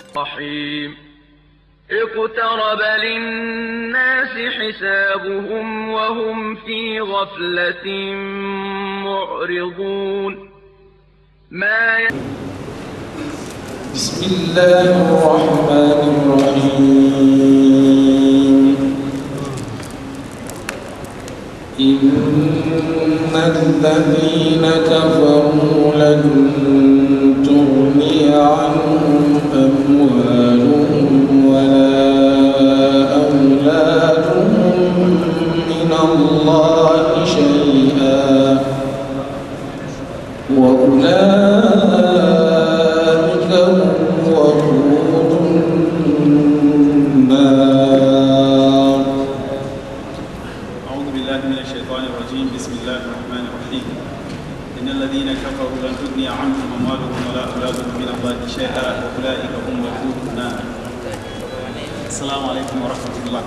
الرحيم اقترب للناس حسابهم وهم في غفلة معرضون ما ي... بسم الله الرحمن الرحيم إن الذين كفروا لن تغني عنهم أموالهم ولا أولادهم من الله شيئا وأولئك هم وقود النار أعوذ بالله من الشيطان الرجيم بسم الله الرحمن الرحيم إن الذين كفروا لن تغني عنهم أموالهم ولا أولادهم من الله شيئا وأولئك هم وقود النار السلام عليكم ورحمة الله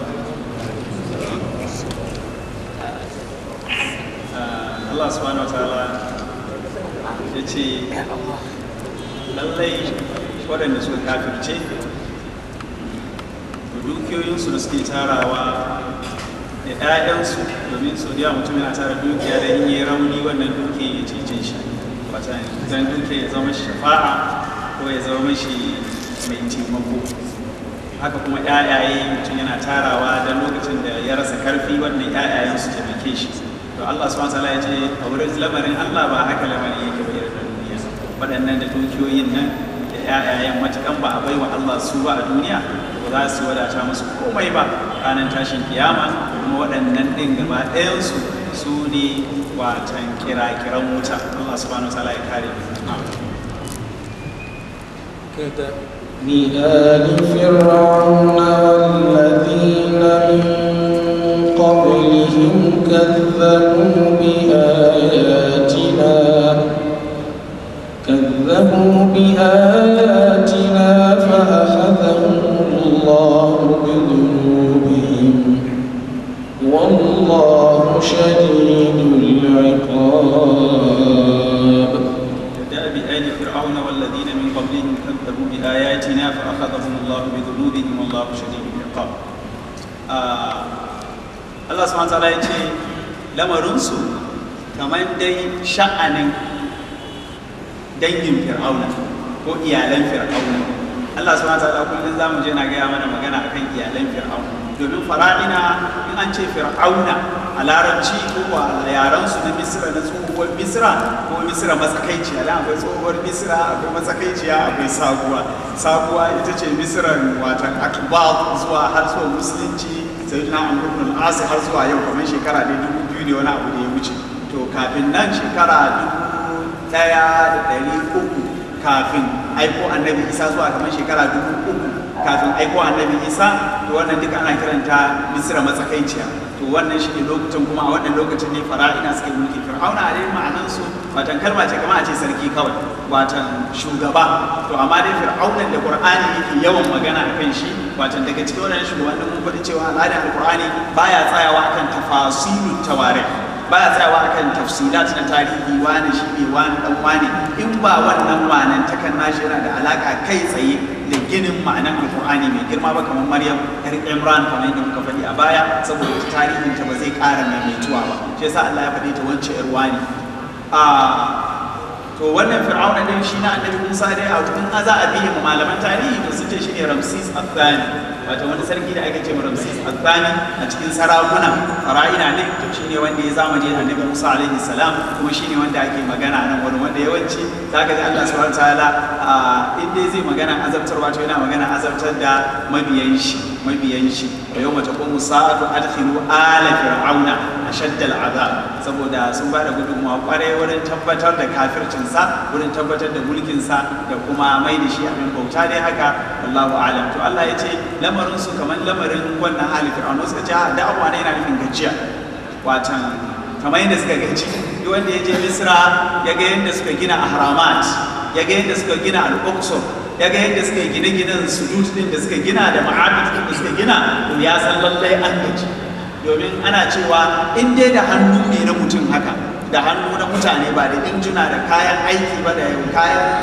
آه، الله سبحانه وتعالى يتي lallai waɗanda suka kafirce dukiyoyinsu da suke tarawa da 'ya'yansu domin sau da yawa mutum yana tara dukiya da in yi rauni wannan dukiya ya cece shi wata zan dukiya ya zama shi shafa'a ko ya zama shi mai taimako haka kuma 'ya'yaye mutum yana tarawa da lokacin da ya rasa karfi wannan 'ya'yayen su taimake shi to Allah subhanahu wa ta'ala ya ce a wurin lamarin Allah ba haka lamarin yake ba irin na duniya waɗannan da dukiyoyin nan da 'ya'yayen matukan ba a baiwa Allah su ba a duniya ba za su wadata musu komai ba ranar tashin kiyama kuma waɗannan ɗin gaba ɗayansu su ne watan kira-kiran wuta Allah subhanahu wa ta'ala ya kare mu لآل فرعون والذين من قبلهم كذبوا بآياتنا كذبوا بآياتنا فأخذهم الله بذنوبهم والله شديد العقاب دأب آل فرعون والذين من قبلهم كذبوا بآياتنا فأخذهم الله بذنوبهم والله شديد العقاب آه الله سبحانه وتعالى يقول lamarinsu kamar dai sha'anin dangin fir'auna ko iyalan fir'auna Allah subhanahu wataala kullum zamu je na gaya mana magana akan iyalan fir'auna domin fara'ina in an ce fir'auna a larabci ko a yaran su na misra na tsohuwar misra ko misra matsakaiciya dan akwai tsohuwar misra akwai matsakaiciya akwai sabuwa sabuwa ita ce misran watan akbar zuwa har zuwa musulunci sayyidina amr ibn al-as har zuwa yau kamar shekara da dubu biyu ne wani abu da ya wuce to kafin nan shekara dubu ɗaya da ɗari uku kafin aiko annabi isa zuwa kamar shekara dubu uku kafin aiko annabi isa to wannan duka ana kiranta misira matsakaiciya to wannan shi ne lokacin kuma a wannan lokacin ne fara'ina suke mulki fir'auna a dai ma'anan su watan kalma ce kamar a ce sarki kawai watan shugaba to amma dai fir'aunan da qur'ani yake yawan magana a kan shi watan daga cikin wannan shugabannin mun faɗi cewa al'adar alqur'ani baya tsayawa akan tafasilut tawarikh baya tsayawa akan tafsilat na tarihi wani shi ne wani dan wani in ba wannan ma'anan ta kan nashi yana da alaka kai tsaye da ginin ma'anan alqur'ani mai girma ba kamar maryam yar imran kamar yadda muka faɗi a baya saboda tarihin ta ba zai ƙara maimaituwa ba shi yasa Allah ya faɗi ta wance yar wani a to wannan fir'auna din shi na annabi Musa dai a in za a biye malaman tarihi to sun ce shi ne Ramses al-Thani wato wani sarki da ake ce Ramses al-Thani a cikin sarakuna fara'ina ne to shine wanda ya zamani da annabi Musa alaihi salam kuma shine wanda ake magana nan wani wanda yawanci zaka ji Allah subhanahu wataala in dai zai magana azabtarwa to yana magana azabtar da mabiyan shi mabiyan shi wa yawma taqumu sa'atu adkhilu ala fir'auna ashadda al'azab saboda sun ba da gudunmawa kwarai wurin tabbatar da kafircinsa wurin tabbatar da mulkinsa da kuma mai da shi abin bauta dai haka wallahu alam to Allah ya ce lamarin su kamar lamarin wannan hali fir'auna suka ce da abuwa ne yana nufin gajiya watan kamar yadda suka gaji duk wanda ya je misra ya ga yadda suka gina ahramat ya ga yadda suka gina al-aqsa ya ga yadda suka gine ginen sujud din da suka gina da ma'abid din da suka gina to ya san lallai an gaji domin ana cewa in dai da hannu ne na mutum haka da hannu na mutane ba da injina da kayan aiki ba da kayan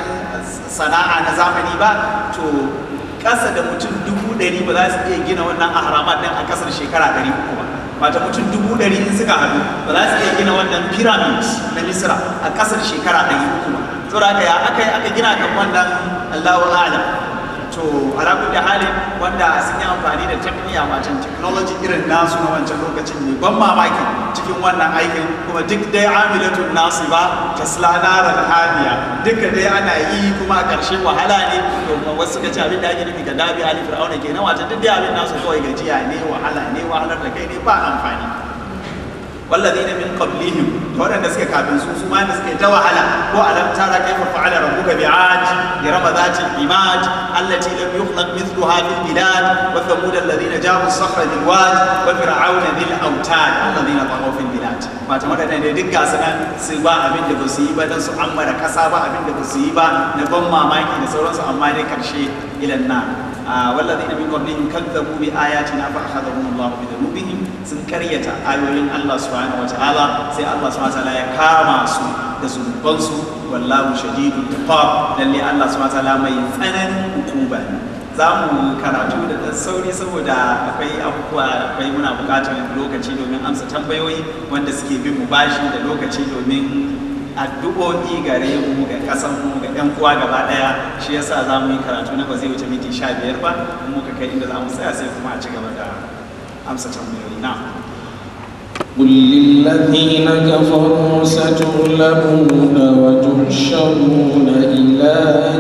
sana'a na zamani ba to ƙasa da mutum dubu ɗari ba za su iya gina wannan ahramat ɗin a ƙasar shekara ɗari uku ba mata mutum dubu ɗari in suka haɗu ba za su iya gina wannan pyramid na misra a ƙasar shekara ɗari uku ba saboda haka ya aka yi aka gina kan wannan allahu a'lam to ala kulli halin wanda sun yi amfani da tafiya wacan technology irin nasu na wancan lokacin ne ban mamaki cikin wannan aikin kuma duk dai amilatun nasu ba tasla naran hamiya duka dai ana yi kuma a ƙarshe wahala ne to wasu suka ce abin da ake nufi ga dabi ali fir'auna kenan wacan duk dai abin nasu kawai gajiya ne wahala ne wahalar da kai ne ba amfani والذين من قبلهم تورا da suka kafin su su ma da suka ta wahala ko alam tara kaifa fa'ala rabbuka bi'ad yarama ذات العماد التي لم يخلق مثلها في البلاد وثمود الذين جابوا الصخر بالواد وفرعون ذي الاوتاد الذين طغوا في البلاد ما تمر da ne duk gasu nan su ba abin da ba su yi ba dan su ammara kasa ba abin da ba su yi ba na ban mamaki da sauransu amma dai karshe ilan na والذين من قبلهم كذبوا بآياتنا فأخذهم الله بذنوبهم sun karyata ayoyin Allah subhanahu wataala sai Allah subhanahu wataala ya kama su da zunubansu wallahu shadidul iqab lalle Allah subhanahu wataala mai tsananin hukuma ne za mu karatu da ɗan sauri saboda akwai abubuwa akwai muna buƙatar lokaci domin amsa tambayoyi wanda suke bin mu bashi da lokaci domin addu'o'i gare mu ga ƙasan mu ga ɗan uwa gaba ɗaya shi yasa za mu yi karatu na ba zai wuce minti sha biyar ba muka kai inda za mu tsaya sai kuma a ci gaba da amsa tambayoyi na قل للذين كفروا ستغلبون وتحشرون إلى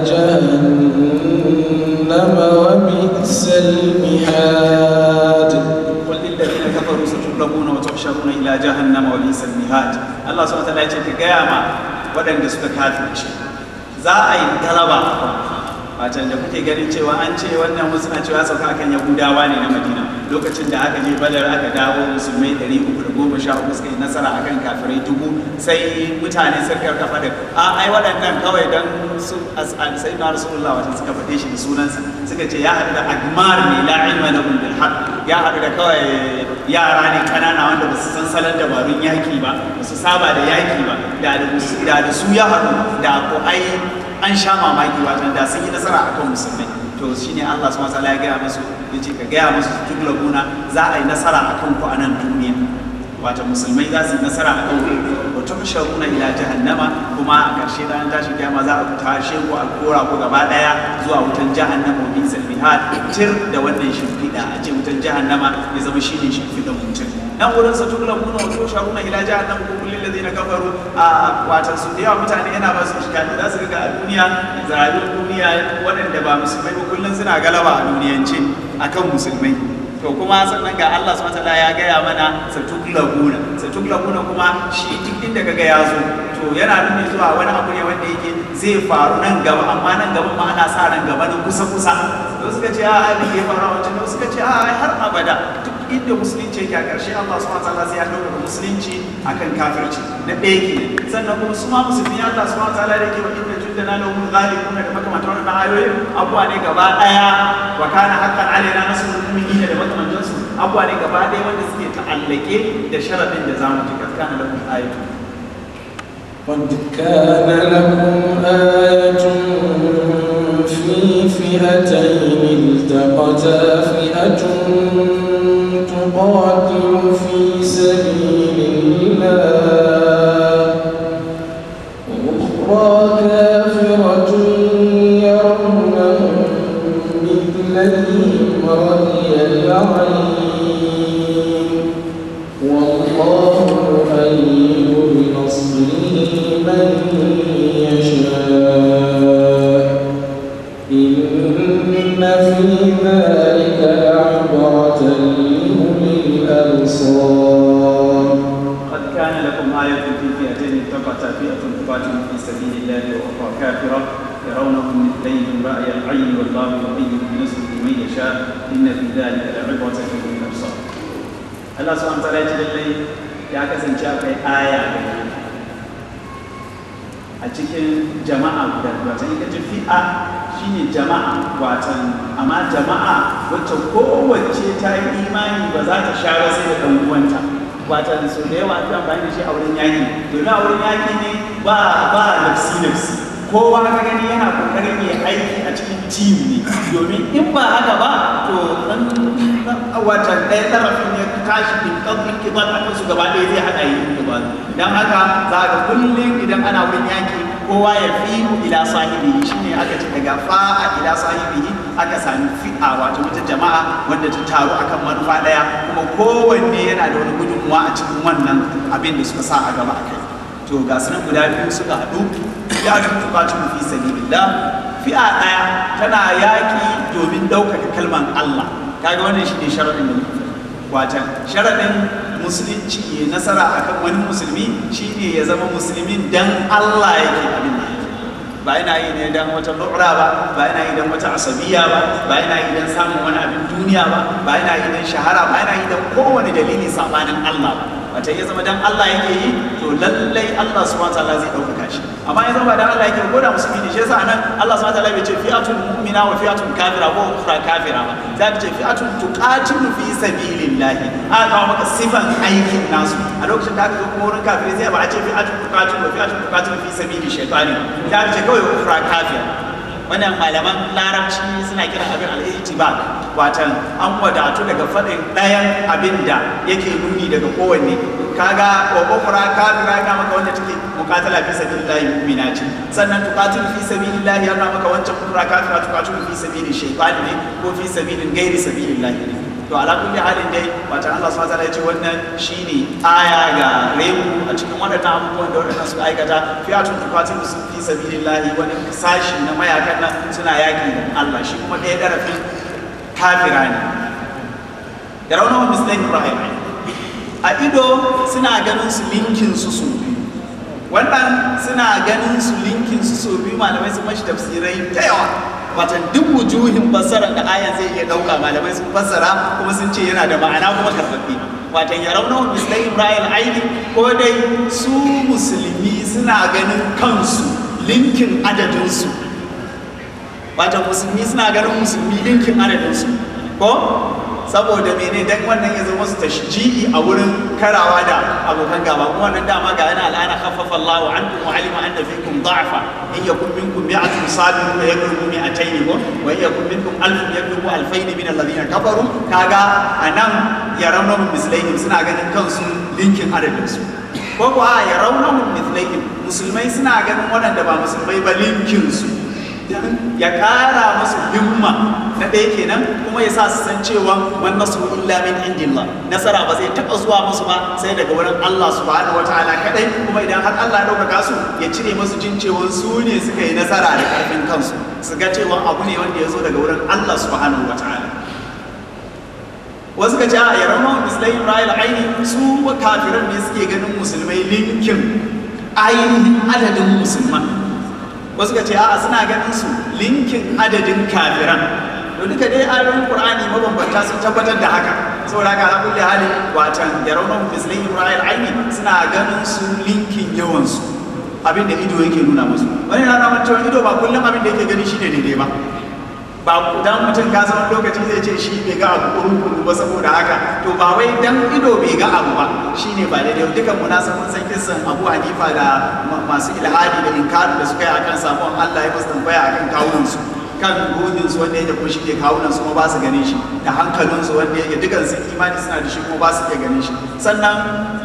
جهنم وبئس المهاد قل للذين كفروا ستغلبون وتحشرون إلى جهنم وبئس المهاد الله سبحانه وتعالى يقول كجاما ودن suka kafirce za a yi galaba wacan da kuke ganin cewa an ce wannan wasu na cewa sauka akan yahudawa ne na madina lokacin da aka je badar aka dawo musulmai 313 suka yi nasara akan kafirai dubu sai mutane sun karkafa da a ai waɗannan kawai don su sai na rasulullah wajen suka faɗe shi da sunansa suka ce ya haɗu da agmar ne la ilma lahum bil haqq ya haɗu da kawai yara ne kanana wanda ba su san salon dabarun yaki ba ba su saba da yaki ba da da su ya haɗu da ko ai an sha mamaki watan da sun yi nasara akan musulmai to shine Allah subhanahu wataala ya gaya musu yace ka gaya musu su tuglabuna za a yi nasara akan ku a nan duniya wato musulmai za su yi nasara akan ku wa tuhsharuna ila jahannama kuma a ƙarshe ranar tashin kiyama za a tashe ku a kora ku gaba daya zuwa wutan jahannama wa bisal mihad tir da wannan shimfiɗa a ce wutan jahannama ya zama shine shimfiɗan mutum nan wurin sa tuglabuna wa tuhsharuna ila jahannama ku kullil ladina kafaru a watan su da yawa mutane yana ba su shikali za su ga a duniya rayuwar duniya waɗanda ba musulmai ba kullum suna galaba a duniyance akan musulmai to kuma sannan ga Allah subhanahu wataala ya gaya mana satuglabuna satuglabuna kuma shi duk inda kaga ya zo to yana nuni zuwa wani abu ne wanda yake zai faru nan gaba amma nan gaba ma ana sa ran gaba nan kusa kusa to suka ce a abin ya faru a wancan to suka ce a har abada duk inda musulunci yake a ƙarshe Allah subhanahu wataala sai ya ɗaukaka musulunci akan kafirci na ɗaya ke sannan kuma su ma musulmi Allah subhanahu wataala da yake wa inna jundana lahum ghalibuna da makamantan wannan ayoyin abuwa ne gaba ɗaya wa kana haqqan alaina nasrul mu'minina da makamantansu abuwa ne gaba ɗaya wanda suke ta'allake da sharadin da zamu ji kana lahum ayatu قد كان لكم آية في فئتين التقتا فئة تقاتل في سبيل الله وأخرى كافرة يرونهم مثليهم رأي العين والله يؤيد بنصره من يشاء إن في ذلك لعبرة لأولي الأبصار قد كان لكم آية في فئتين التقتا فئة تقاتل في سبيل الله وأخرى كافرة يرونهم مثليهم رأي العين والله يؤيد بنصره من يشاء إن في ذلك لعبرة لأولي الأبصار Allah subhanahu wa ta'ala ya ce lallai ya kasance akwai aya a cikin jama'a guda watan ita ce fi'a shine jama'a watan amma jama'a wacce kowace ta yi imani ba za ta sha ba sai da ɗan uwanta watan so da yawa an amfani da shi a wurin yaki domin a wurin yaki ne ba ba nafsi nafsi kowa ka gani yana kokarin ya aiki a cikin team ne domin in ba haka ba to dan watan ɗaya tarafin ya tashi bin ɗaukin kibar a kansu gaba ɗaya zai haɗa yi kibar don haka za ga kullum idan ana wurin yaki kowa ya fi ila sahibi shine aka ce daga fa'a ila sahibi aka sami fi'a wato wata jama'a wanda ta taru akan manufa ɗaya kuma kowanne yana da wani gudunmuwa a cikin wannan abin da suka sa a gaba a kai to ga sunan guda biyu suka haɗu ya ga tukatun fi sabilillah fi'a ɗaya tana yaƙi domin ɗaukaka kalman Allah kaga wannan shi ne sharaɗin da muka watan sharaɗin musulunci ya nasara akan wani musulmi shine ya zama musulmin dan Allah yake abin da yake ba yana yi ne dan wata lura ba ba yana yi dan wata asabiya ba ba yana yi dan samun wani abin duniya ba ba yana yi dan shahara ba yana yi dan kowane dalili sabanin Allah ba wata ya zama dan Allah yake yi to lallai Allah subhanahu wataala zai ɗaukaka shi amma ya zama dan Allah yake ko da musulmi ne shi yasa anan Allah subhanahu wataala bai ce fi'atun mu'mina wa fi'atun kafira ko ukhra kafira ba za ka ce fi'atun tuqatilu fi sabilillahi aka kawo maka sifan aikin nasu a lokacin da aka zo kuma wurin kafirai sai ba a ce fi'atun tuqatilu wa fi'atun tuqatilu fi sabili shaytani za ka ce kawai ukhra kafira wannan malaman larabci suna kira abin al-ihtibak watan an wadatu daga faɗin ɗayan abin da yake nuni daga kowanne kaga wa ukhra kafira ga maka wanda take muqatala fi sabilillahi mu'mina ce sannan tuqatil fi sabilillahi yana maka wancan ukhra kafira tuqatil fi sabili shaytan ne ko fi sabilin ghairi sabilillahi ne to ala kulli halin dai wata Allah subhanahu wataala ya ce wannan shine aya ga rebu a cikin waɗannan abubuwan da waɗannan suka aikata fi'atun tuqatil fi sabilillahi wani sashi na mayakan nan suna yaki da Allah shi kuma ɗaya darafin kafira ne da raunawa mislahin ibrahim a ido suna ganin su linkin su su biyu wannan suna ganin su linkin su su biyu malamai sun mashi tafsirai ta yawa watan duk wujuhin fassarar da ayan zai iya ɗauka malamai sun fassara kuma sun ce yana da ma'ana kuma karfafi watan ya rauna mislahin ibrahim aini ko dai su musulmi suna ganin kansu linkin adadinsu watan musulmi suna ganin musulmi linkin adadinsu ko saboda mene dan wannan ya zama su tashji'i a wurin karawa da abokan gaba kuma wannan dama ga yana al'ana khaffafa Allahu ankum wa alima anna fikum da'fa in yakun minkum mi'atun sabirun wa yakun mi'atayn ko wa in yakun minkum alfun yakun alfayn min alladhina kafaru kaga anan yarawna mislaihim suna ganin kansu linkin adadin su ko kuwa yarawna mislaihim musulmai suna ganin waɗanda ba musulmai ba linkin su ya kara musu himma na ɗaya kenan kuma ya sa su san cewa wan nasru illa min indillah nasara ba zai taɓa zuwa musu ba sai daga wurin Allah subhanahu wataala kadai kuma idan har Allah ya ɗaukaka su ya cire musu jin cewa su ne suka yi nasara da ƙarfin kansu su ga cewa abu ne wanda ya zo daga wurin Allah subhanahu wataala wasu ka ce a yaran mislai Ibrahim aini su kafiran ne suke ganin musulmai linkin ainihin adadin musulman wasu ka ce a'a suna ganin su linkin adadin kafiran to duka dai ayoyin qur'ani mabambanta sun tabbatar da haka saboda haka ala kulli hali watan yarawna mislin ibrahim aini suna ganin su linkin yawan su abin da ido yake nuna musu wani na nuna cewa ido ba kullum abin da yake gani shine daidai ba ba dan mutum ka san lokaci zai ce shi bai ga abu kurukuru ba saboda haka to ba wai dan ido bai ga abu ba shine ba daidai dukan mu na san mun san kissan Abu Hanifa da masu ilhadi da inkari da suka yi akan sabon Allah ya musu tambaya akan kawunan su kan ruhin su wanda yake kuma shi ke kawunan su kuma ba su ganin shi da hankalin su wanda yake dukan su imani suna da shi kuma ba su iya ganin shi sannan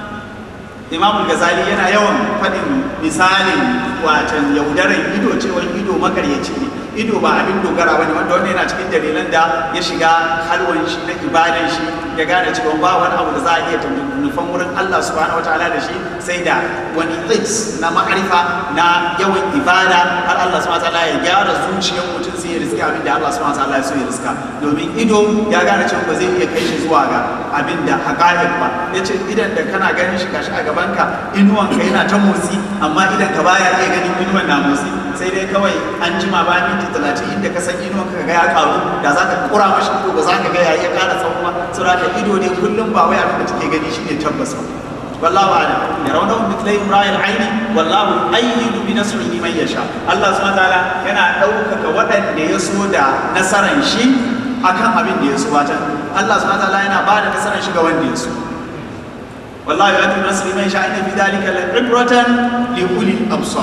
Imam Ghazali yana yawan faɗin misalin watan yaudaran ido cewa ido makaryaci ne ido ba abin dogara bane wanda wannan yana cikin dalilan da ya shiga halwan shi na ibadan shi ya gane cewa ba wani abu da za a iya nufan wurin Allah subhanahu wataala da shi sai da wani its na ma'arifa na yawan ibada har Allah subhanahu wataala ya gyara zuciyar mutum sai ya riska abin da Allah subhanahu wataala ya so ya riska domin ido ya gane cewa ba zai iya kai shi zuwa ga abin da haƙa'iq ba yace idan da kana ganin shi gashi a gabanka inuwanka yana ta motsi amma idan ka baya iya ganin inuwan na motsi sai dai kawai an jima ba minti talatin inda ka san inuwan ka ga ya karu da za ka kura mashi ko ba za ka ga ya iya kara tsawo ba saboda ka ido ne kullum ba wai abin da take gani shine tabbas ba wallahu a'lam yarawnahu mithlay imra'il aini wallahu ayyidu bi nasrihi man yasha Allah subhanahu wataala yana ɗaukaka waɗanda ya so da nasaran shi akan abin da ya so wata Allah subhanahu wataala yana ba da nasaran shi ga wanda ya so والله يؤتي بنصر من يشاء ان في ذلك لعبرة لأولي الأبصار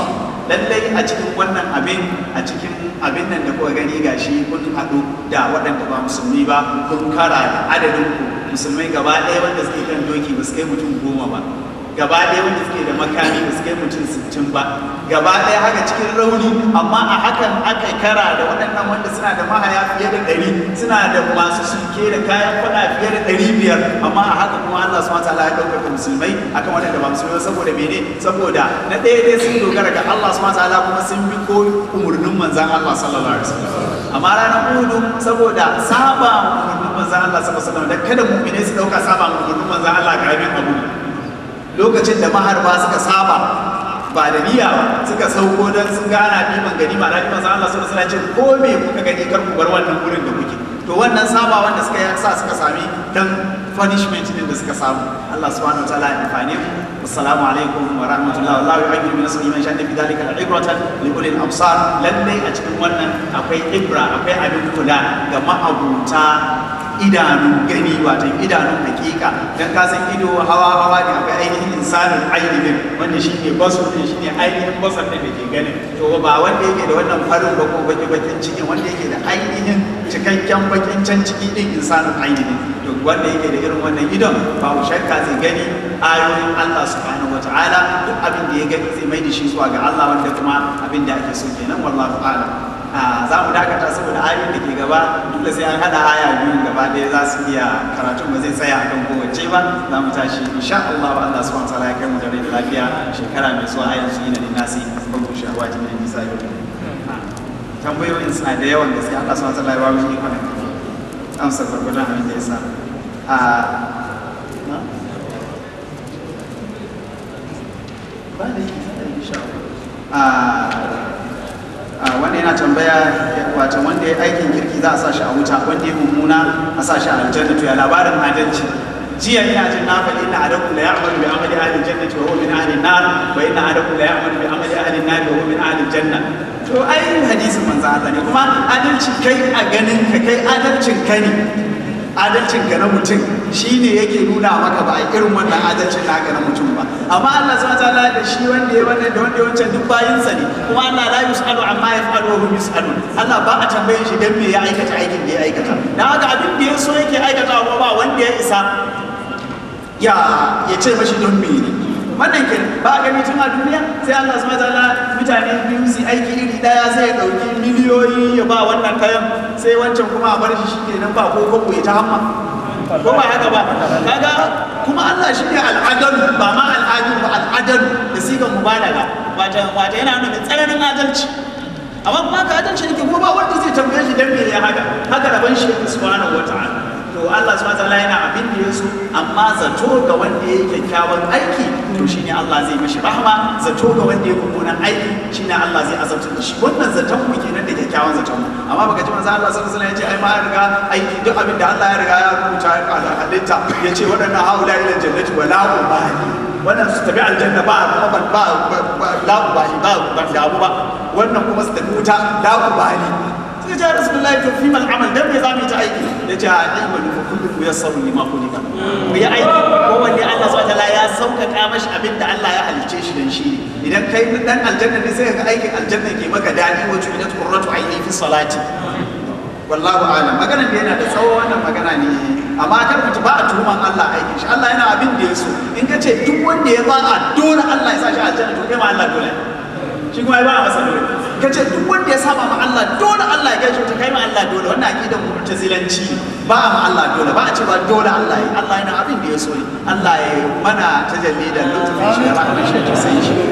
lallai a cikin wannan abin a cikin abin nan da kuka gani gashi kun haɗu da waɗanda ba musulmi ba kun kara da adadin ku musulmai gaba ɗaya wanda suke kan doki ba su kai mutum goma ba gaba ɗaya wanda suke da makami ba su kai mutum sittin ba gaba ɗaya haka cikin rauni amma a hakan aka kara da waɗannan wanda suna da mahaya fiye da ɗari suna da masu sulke da kayan faɗa fiye da ɗari biyar amma a haka kuma Allah subhanahu wataala ya ɗaukaka musulmai akan waɗanda ba musulmai ba saboda mene saboda na ɗaya dai sun dogara ga Allah subhanahu wataala kuma sun bi ko umurnin manzan Allah sallallahu alaihi wasallam amma ranar Uhud saboda saba umurnin manzan Allah sallallahu alaihi wasallam da kada mu'mini su ɗauka saba umurnin manzan Allah karamin abu lokacin da maharba suka saba ba da niyya ba suka sauko don sun gana ɗiban gani ma da ɗiban Allah sun suna ce ko me kuka gani kar ku bar wannan wurin da kuke to wannan saba wanda suka yi sa suka sami dan punishment din da suka samu Allah subhanahu wataala ya amfane mu assalamu alaikum wa rahmatullahi wa barakatuh ajru min nasri man shadda fi dhalika al-ibratan li ulil absar lalle a cikin wannan akwai ibra akwai abin kula ga ma'abuta idanun gani wato idanun hakika dan ka san ido hawa hawa ne akwai ainihin insanin ainihin wanda shi ne basur ne shi ne ainihin basar da ke ganin to ba wanda yake da wannan farin ba ko baki bakin cikin wanda yake da ainihin cikakken bakin can ciki din insanin ainihin to wanda yake da irin wannan idon babu shakka zai gani ayoyin Allah subhanahu wataala duk abin da ya gani zai mai da shi zuwa ga Allah wanda kuma abin da ake so kenan wallahu a'lam za mu dakata saboda ayoyin da ke gaba dole sai an hada aya biyu gaba ɗaya za su iya karatun ba zai tsaya akan kowace ba za mu tashi insha Allah wa Allah subhanahu wataala ya kai mu da rai da lafiya shekara mai zuwa ayan su yana da nasi babu shahawati min nisa yau tambayoyin suna da yawan gaske Allah subhanahu wataala ya ba mu ikon amsa gwargwadon abin da ya sa a ba da yi insha Allah wanda yana tambaya wato wanda ya aikin kirki za a sa shi a wuta wanda ya mummuna a sa shi a aljanna to ya labarin adalci jiya ina jin na faɗi inna adakum la ya'malu bi amali ahli jannati wa huwa min ahli an-nar wa inna adakum la ya'malu bi amali ahli an-nar wa huwa min ahli janna to ai hadisin manzo Allah ne kuma adalci kai a ganin ka kai adalcin ka ne adalcin ka na mutum shine yake nuna maka ba a irin wannan adalcin naka na mutum ba amma Allah subhanahu wataala da shi wanda ya wannan da wanda ya wancan duk bayinsa ne kuma Allah la yusalu amma yaf'alu wa hum yusalun Allah ba a tambaye shi dan me ya aikata aikin da ya aikata dan haka abin da ya so yake aikata ba wanda ya isa ya ya ce mashi don me ne wannan ke ba gani tun a duniya sai Allah subhanahu wataala mutane biyu su aiki iri daya sai ya dauki miliyoyi ya ba wannan kayan sai wancan kuma a bar shi shikenan ba ko ko ya ta hamma ko ba haka ba kaga kuma Allah shi ne al'adal ba ma al'adu ba al'adal da sigan mubalaga wata wata yana nuna tsananin adalci amma kuma ka adalci ne kuma ba wanda zai tambaye shi dan me ya haka haka rabon shi subhanahu wata'ala to Allah subhanahu wataala yana abin da yaso amma zato ga wanda ya yi kyakkyawan aiki to shine Allah zai mishi rahma zato ga wanda ya mummunan aiki shine Allah zai azabtar da shi wannan zaton mu kenan da kyakkyawan zaton mu amma baka ji manzo Allah sallallahu alaihi wasallam ya ce ai ma riga aiki duk abin da Allah ya riga ya rubuta a halitta ya ce waɗannan haula ila jannati wa la ubali wannan su tafi aljanna ba kuma ban ba la ubali ba ban damu ba wannan kuma su tafi wuta la ubali sai ja rasulullahi to fi mal amal dan me za mu yi ta aiki ya ce a ilmu fa kullu yassaru lima kulika mu yi aiki ko wanne Allah subhanahu wataala ya sauƙaƙa mashi abin da Allah ya halicce shi dan shi idan kai dan aljanna ne sai ka aikin aljanna ke maka dadi wa ju'ilat qurratu aini fi salati wallahu a'lam maganar da yana da tsawo wannan magana ne amma kar mutu ba a tuhuman Allah aikin shi Allah yana abin da ya so in ka ce duk wanda ya ba a dole Allah ya sa shi aljanna to kai ma Allah dole shi kuma ya ba a masa dole ka ce duk wanda ya saba ma Allah dole Allah ya gaishe ta kai ma Allah dole wannan aqidan mu'tazilanci ba a ma Allah dole ba a ce ba dole Allah yi Allah yana abin da ya so ne Allah ya mana tajalli da lutfin shi da rahmar shi ta sai shi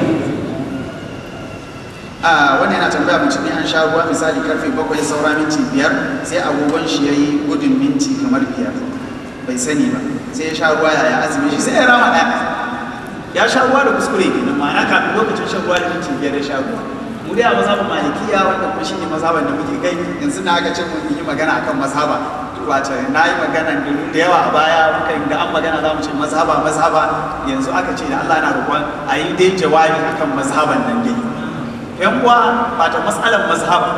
a wani yana tambaya mutum ne an sha ruwa misali karfe bakwai saura minti biyar sai agogon shi ya yi gudun minti kamar biyar bai sani ba sai ya sha ruwa yaya azumi shi sai ya rama ɗaya ya sha ruwa da kuskure kenan ma'ana kafin lokacin shan ruwa da minti biyar ya sha ruwa mu dai a mazhabin malikiya wanda kuma shine mazhaban da muke kai yanzu na aka ce mun yi magana akan mazhaba wato na yi magana da yawa a baya muka da an magana za mu ce mazhaba mazhaba yanzu aka ce da Allah na roƙon a yi dai jawabi akan mazhaban nan dai yan uwa ba ta matsalar mazhaba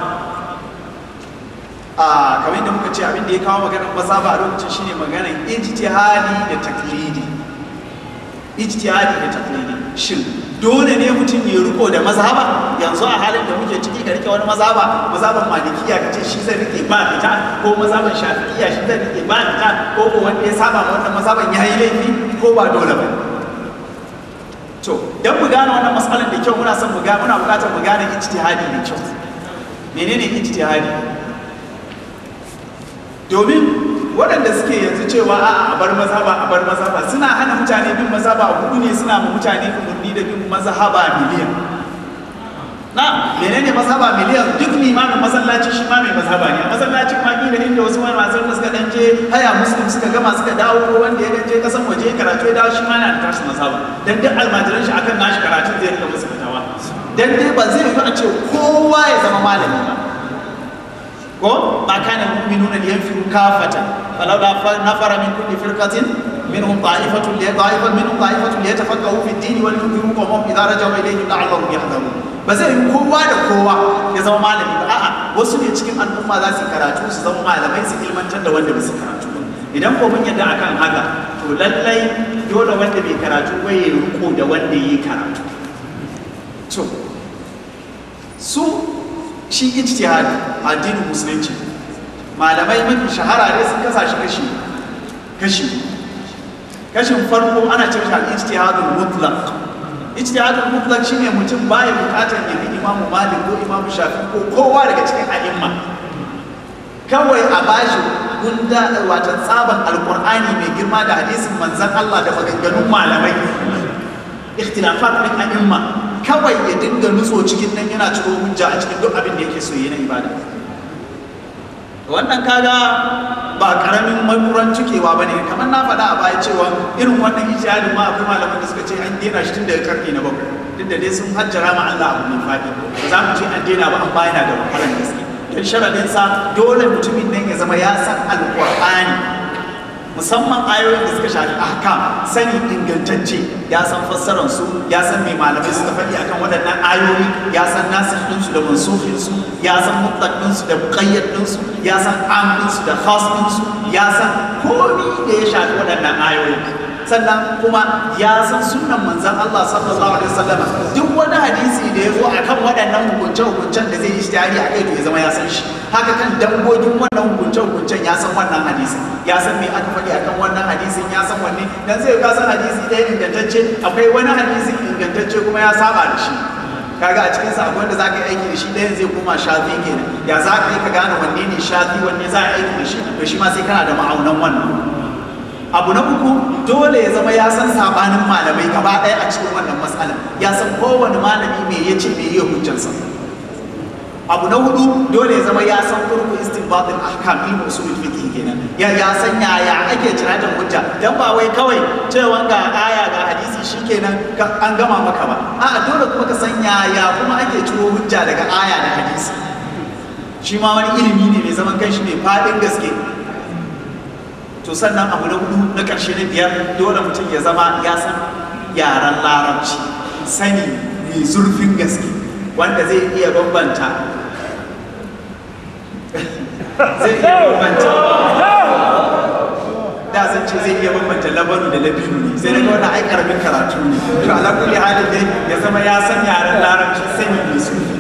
a kamar yadda muka ce abin da ya kawo maganar mazhaba a lokacin shine maganar ijtihadi da taklidi ijtihadi da taklidi shin dole ne mutum ya riko da mazhaba yanzu a halin da muke ciki ka rike wani mazhaba mazhaban malikiya ka ce shi zai rike ba fita ko mazhaban shafi'iya shi zai rike ba fita ko ko wanda ya saba ma wannan mazhaban ya yi laifi ko ba dole ba to dan mu gane wannan matsalar da kyau muna son mu ga muna buƙatar mu gane ijtihadi da kyau menene ijtihadi domin waɗanda suke yanzu cewa a a bar mazhaba a bar mazhaba suna hana mutane bin mazhaba hudu ne suna ma mutane umarni da bin mazhaba miliyan na menene mazhaba miliyan duk limamin masallaci shi ma mai mazhaba ne a masallacin ma kila inda wasu wani masu da suka dan je haya muslim suka gama suka dawo ko wanda ya dan je kasan waje ya karatu ya dawo shi ma na da tashi mazhaba dan duk almajiran shi akan nashi karatun zai rika musu fitawa dan dai ba zai yi a ce kowa ya zama malami ba ko ma kana mu'minuna liyanfiru kafatan falawla nafara min kulli firqatin minhum ta'ifatun li ta'ifatan minhum ta'ifatun liyatafaqahu fi ad-din wa liyunziru qawmahum idza raja'u ilayhim la'allahum yahdharun ba zai yi kowa da kowa ya zama malami ba a'a wasu ne cikin al'umma za su karatu su zama malamai su ilmantar da wanda ba su karatu ba idan ko mun yadda akan haka to lallai dole wanda bai karatu ba ya riko da wanda ya yi karatu to su shi ijtihadi addinin musulunci malamai mafi shahara ne sun kasa shi kashi kashi kashin farko ana cewa shi al-ijtihadul mutlaq ijtihadul mutlaq shine mutum baya bukatar ya bi imamu malik ko imamu shafi ko kowa daga cikin a'imma kawai a bashi gunda wata tsaban alqur'ani mai girma da hadisin manzon Allah da maganganun malamai ikhtilafat min a'imma kawai ya dinga nutso cikin nan yana ciro hujja a cikin duk abin da yake so yi na ibada wannan kaga ba karamin makuran cikewa bane kamar na faɗa a baya cewa irin wannan ijtihadin ma akwai malaman da suka ce an dena shi tun daga karni na bakwai duk da dai sun hajjara ma Allah abu mai faɗi ba za mu ce an dena ba an bayana da wahalar gaske don sharadin sa dole mutumin nan ya zama ya san alqur'ani musamman ayoyin da suka shafi ahkam sani ingantacce ya san fassarar su ya san mai malamai suka faɗi akan waɗannan ayoyi ya san nasir ɗinsu da mansufin su ya san mutlaq ɗinsu da muqayyad ɗinsu ya san am ɗinsu da khas ɗinsu ya san komi da ya shafi waɗannan ayoyi sannan kuma ya san sunnan manzon Allah sallallahu alaihi wasallam duk wani hadisi da ya zo akan waɗannan hukunce-hukuncen da zai yi ishtihari a kai to ya zama ya san shi haka kan dangogin wannan hukunce-hukuncen ya san wannan hadisi ya san me aka faɗi akan wannan hadisin ya san wanne dan zai ka san hadisi ɗaya ingantacce akwai wani hadisin ingantacce kuma ya saba da shi kaga a cikin sa akwai wanda zaka yi aiki da shi ɗayan zai koma shafi kenan ya za ka yi ka gane wanne ne shafi wanne za a yi aiki da shi to shi ma sai kana da ma'aunan wannan abu na uku dole ya zama ya san sabanin malamai gaba ɗaya a cikin wannan matsalar ya san kowane malami me ya ce me ya hujjansa abu na hudu dole ya zama ya san kurku istinbatin ahkam ilmu usulul fiqh kenan ya ya san yaya ake ciratin hujja dan ba wai kawai cewa ga aya ga hadisi shikenan an gama maka ba a'a dole kuma ka san yaya kuma ake ciro hujja daga aya da hadisi shi ma wani ilimi ne mai zaman kanshi mai fadin gaske to sannan abu na hudu na ƙarshe na biyar dole mutum ya zama ya san yaren larabci sani mai zurfin gaske wanda zai iya bambanta zai iya bambanta da zan ce zai iya bambanta labanu da labinu ne sai daga wannan ai karamin karatu ne to ala kulli halin dai ya zama ya san yaren larabci sani mai zurfi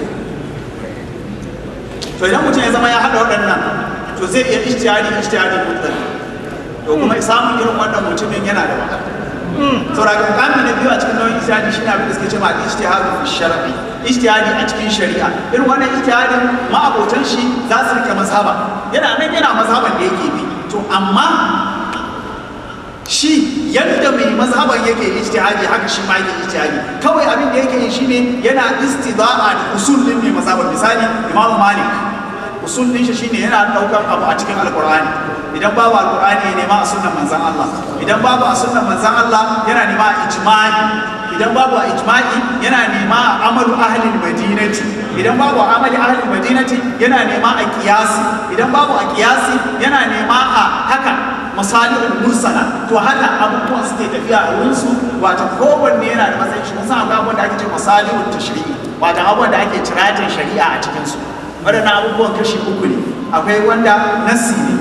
to idan mutum ya zama ya haɗa waɗannan to zai iya ijtihadi ijtihadi mutlaq to kuma samun irin wannan mutumin yana da wahala saboda ga kami na biyu a cikin nauyin ijtihadi shine abin da suke cewa ijtihadu fi shar'i ijtihadi a cikin shari'a irin wannan ijtihadin ma'abotan shi za su rike mazhaba yana nan yana mazhaban da yake bi to amma shi yadda mai mazhaban yake ijtihadi haka shi ma yake ijtihadi kawai abin da yake yi shine yana istida'a da usul din mai mazhaban misali Imam Malik usul din shi shine yana daukar abu a cikin alqur'ani idan babu alqur'ani ya nema a sunnan manzon Allah idan babu a sunnan manzon Allah yana nema a ijma'i idan babu a ijma'i yana nema a amalu ahli madinati idan babu a amali ahli madinati yana nema a qiyasi idan babu a qiyasi yana nema a haka masalihul mursala to haka abubuwan suke tafiya a wurin su wato kowanne yana da matsayin shi musamman akwai abubuwan da ake ce masalihul tashri'i wato abubuwan da ake tiratin shari'a a cikin su waɗannan abubuwan kashi uku ne akwai wanda nassi ne shi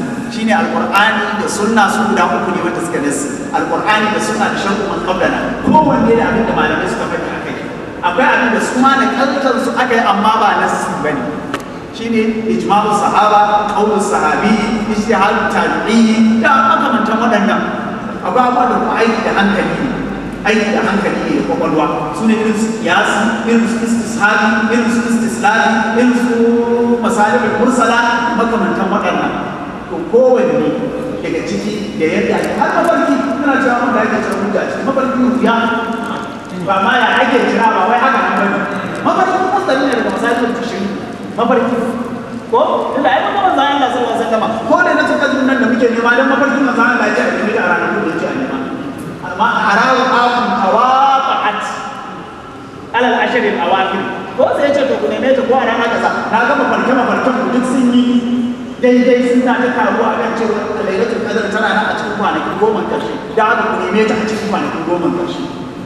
shine alqur'ani da sunna su guda uku ne wanda suka nasi alqur'ani da sunna da shar'u man qablana kowanne da abin da malamai suka faɗi akai akwai abin da su ma da kantar su aka yi amma ba nasi bane shine ijma'u sahaba qaulu sahabi ijtihad tabi'i da makamantan waɗannan akwai abubuwa da kuma aiki da hankali ne aiki da hankali ne da kwakwalwa su ne irin su kiyasi irin su istishabi irin su istislabi irin su masalibul mursala makamantan waɗannan to kowanne daga ciki da yadda ake har mafarki tana cewa wanda ake cewa hujja ce mafarki rufiya ba ma ya ake jira ba wai haka nan bane mafarki musali ne daga masalibul tushiri mafarki ko inda ai kuma manzo Allah sallallahu alaihi wasallam ko da na tuka nan da muke nema dan mafarkin manzo Allah ya ce a nemi da ranar da ya ce a nema amma arawu akun tawaqa'at ala al-ashr al-awakhir ko sai ce to ku neme ta ko a rana kaza na ga mafarke mafarkan ku duk sun yi daidai sun ta ta taruwa kan cewa lailatul qadr tana nan a cikin kwanaki goma karshe da haka ku neme ta a cikin kwanaki goma karshe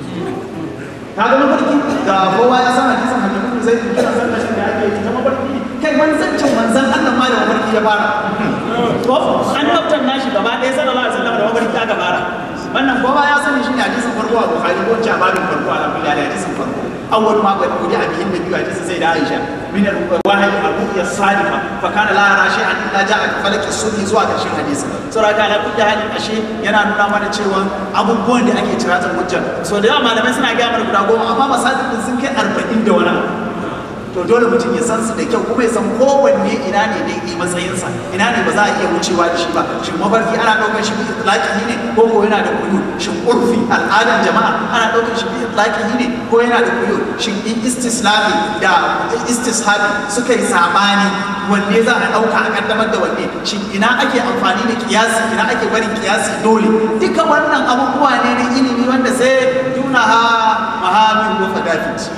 ka ga mafarki ga kowa ya san hadisin hadisin zai kira sallashin da ake yi ta mafarki kai manzancin manzan Allah ma da mafarki ya fara ko an naftar nashi gaba ɗaya sallallahu alaihi wasallam da mafarki aka fara wannan kowa ya sani shi ne hadisin farko a Bukhari ko ce a babin farko a Abu Dawud hadisin farko awwal ma qad qudi abihin nabi hadisin sai da Aisha min al-wahyi abu ya sadifa fa kana la yara shay'an illa ja'a ka falaki sunni zuwa ƙarshen hadisin saboda kana kullu halin ashe yana nuna mana cewa abubuwan da ake tiratan hujja so da yawa malamai suna ga mana guda goma amma masajidin sun kai 40 da wani abu to dole mutum ya san su da kyau kuma ya san kowanne ina ne daidai matsayinsa ina ne ba za a iya wucewa da shi ba shin mafarki ana ɗaukar shi bi itlaqihi ne ko ko yana da kuyu shin urfi al'adan jama'a ana ɗaukar shi bi itlaqihi ne ko yana da kuyu shin in istislahi da istishabi suka yi sabani wanne za a ɗauka a kaddamar da wanne shin ina ake amfani da kiyasi ina ake barin kiyasi dole duka wannan abubuwa ne na ilimi wanda sai dunaha mahamin wa fadafit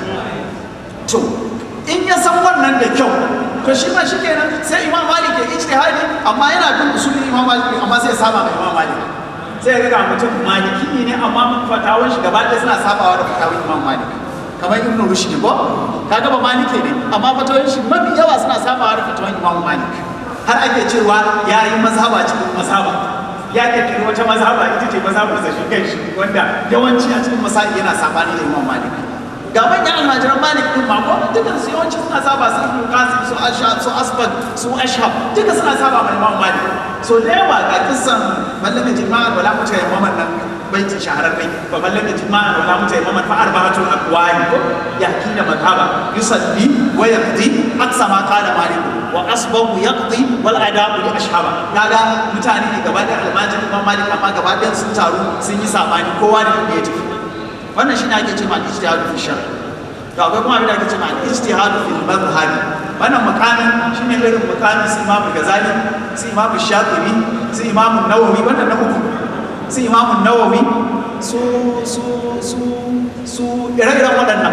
to in ya san wannan da kyau to shi ma shikenan sai imam malik ya ijtihadi amma yana bin usulin imam malik amma sai ya saba mai imam malik sai ya ga mutum maliki ne amma fatawan shi gaba ɗaya suna sabawa da fatawan imam malik kamar ibnu rushd ko kaga ba malike ne amma fatawan shi mafi yawa suna sabawa da fatawan imam malik har ake cewa ya yi mazhaba cikin mazhaba ya kirkiri wata mazhaba ita ce mazhabar sa shi kai shi wanda yawanci a cikin masail yana sabani da imam malik ga manyan almajiran malik din ma ko dukkan su yawanci suna saba su ibnu qasim su ashab su asbad su ashab duka suna saba mai imam malik so da yawa ga kissan mallamin jima'ar wala muta yamman nan baiti shahararre fa mallamin jima'ar wala muta yamman fa arba'atul aqwali ko yakina madhaba yusalli wa yaqdi aqsa ma qala malik wa asbahu yaqdi wal adabu li ashaba kaga mutane ne gaba da almajirin imam malik amma gaba ɗayan sun taru sun yi sabani kowa da inda ya tafi wannan shi ne ake cewa al-ijtihadu fi shar to akwai kuma abin da ake cewa al-ijtihadu fi madhhabi wannan makamin shine irin makamin su Imam Ghazali su Imam Shafi'i su Imam Nawawi wannan na uku su Imam Nawawi su su su su ire-iren waɗannan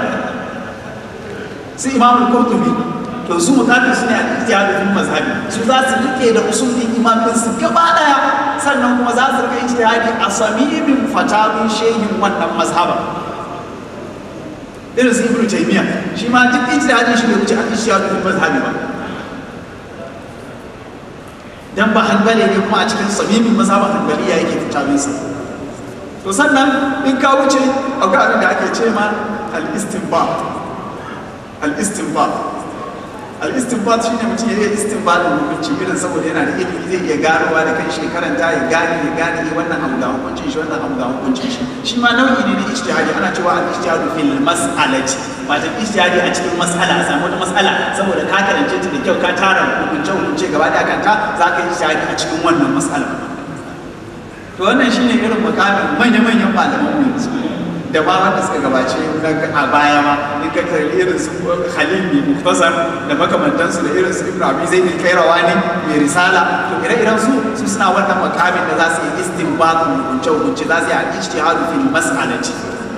su Imam Qurtubi to su mutanen su ne al-ijtihadu fi madhhabi su za su rike da usulin imamin su gaba daya sannan kuma za su rika ijtihadi a samimin fatawin shehin wannan mazhaba irin su ibnu taymiya shi ma duk ijtihadin shi bai wuce an ijtihadu fil mazhabi ba dan ba hanbali ne kuma a cikin samimin mazhaban hanbaliya yake fatawin sa to sannan in ka wuce akwai abin da ake ce ma al-istinbat al-istinbat al-istinbat shine mutum ya yi istinbatin hukunci irin saboda yana da ilimi zai iya ganowa da kan shi karanta ya gane ya gane ya wannan abu ga hukuncin shi wannan abu ga hukuncin shi shi ma nau'i ne na ijtihadi ana cewa al-ijtihadu fil mas'alati wato ijtihadi a cikin mas'ala a samu wata mas'ala saboda ka karance ta da kyau ka tara hukunce hukunce gaba da kanta za ka yi ijtihadi a cikin wannan mas'ala to wannan shine irin makamin manya-manyan malaman mu yanzu da ba wanda suka gabace a baya ma in ka kalli irin su Khalil mai muktasar da makamantansu da irin su Ibn Abi Zaid al-Qayrawani mai risala to ire-iren su su suna wannan makamin da za su yi istinbat hukunce hukunce za su yi al-ijtihadu fil mas'alati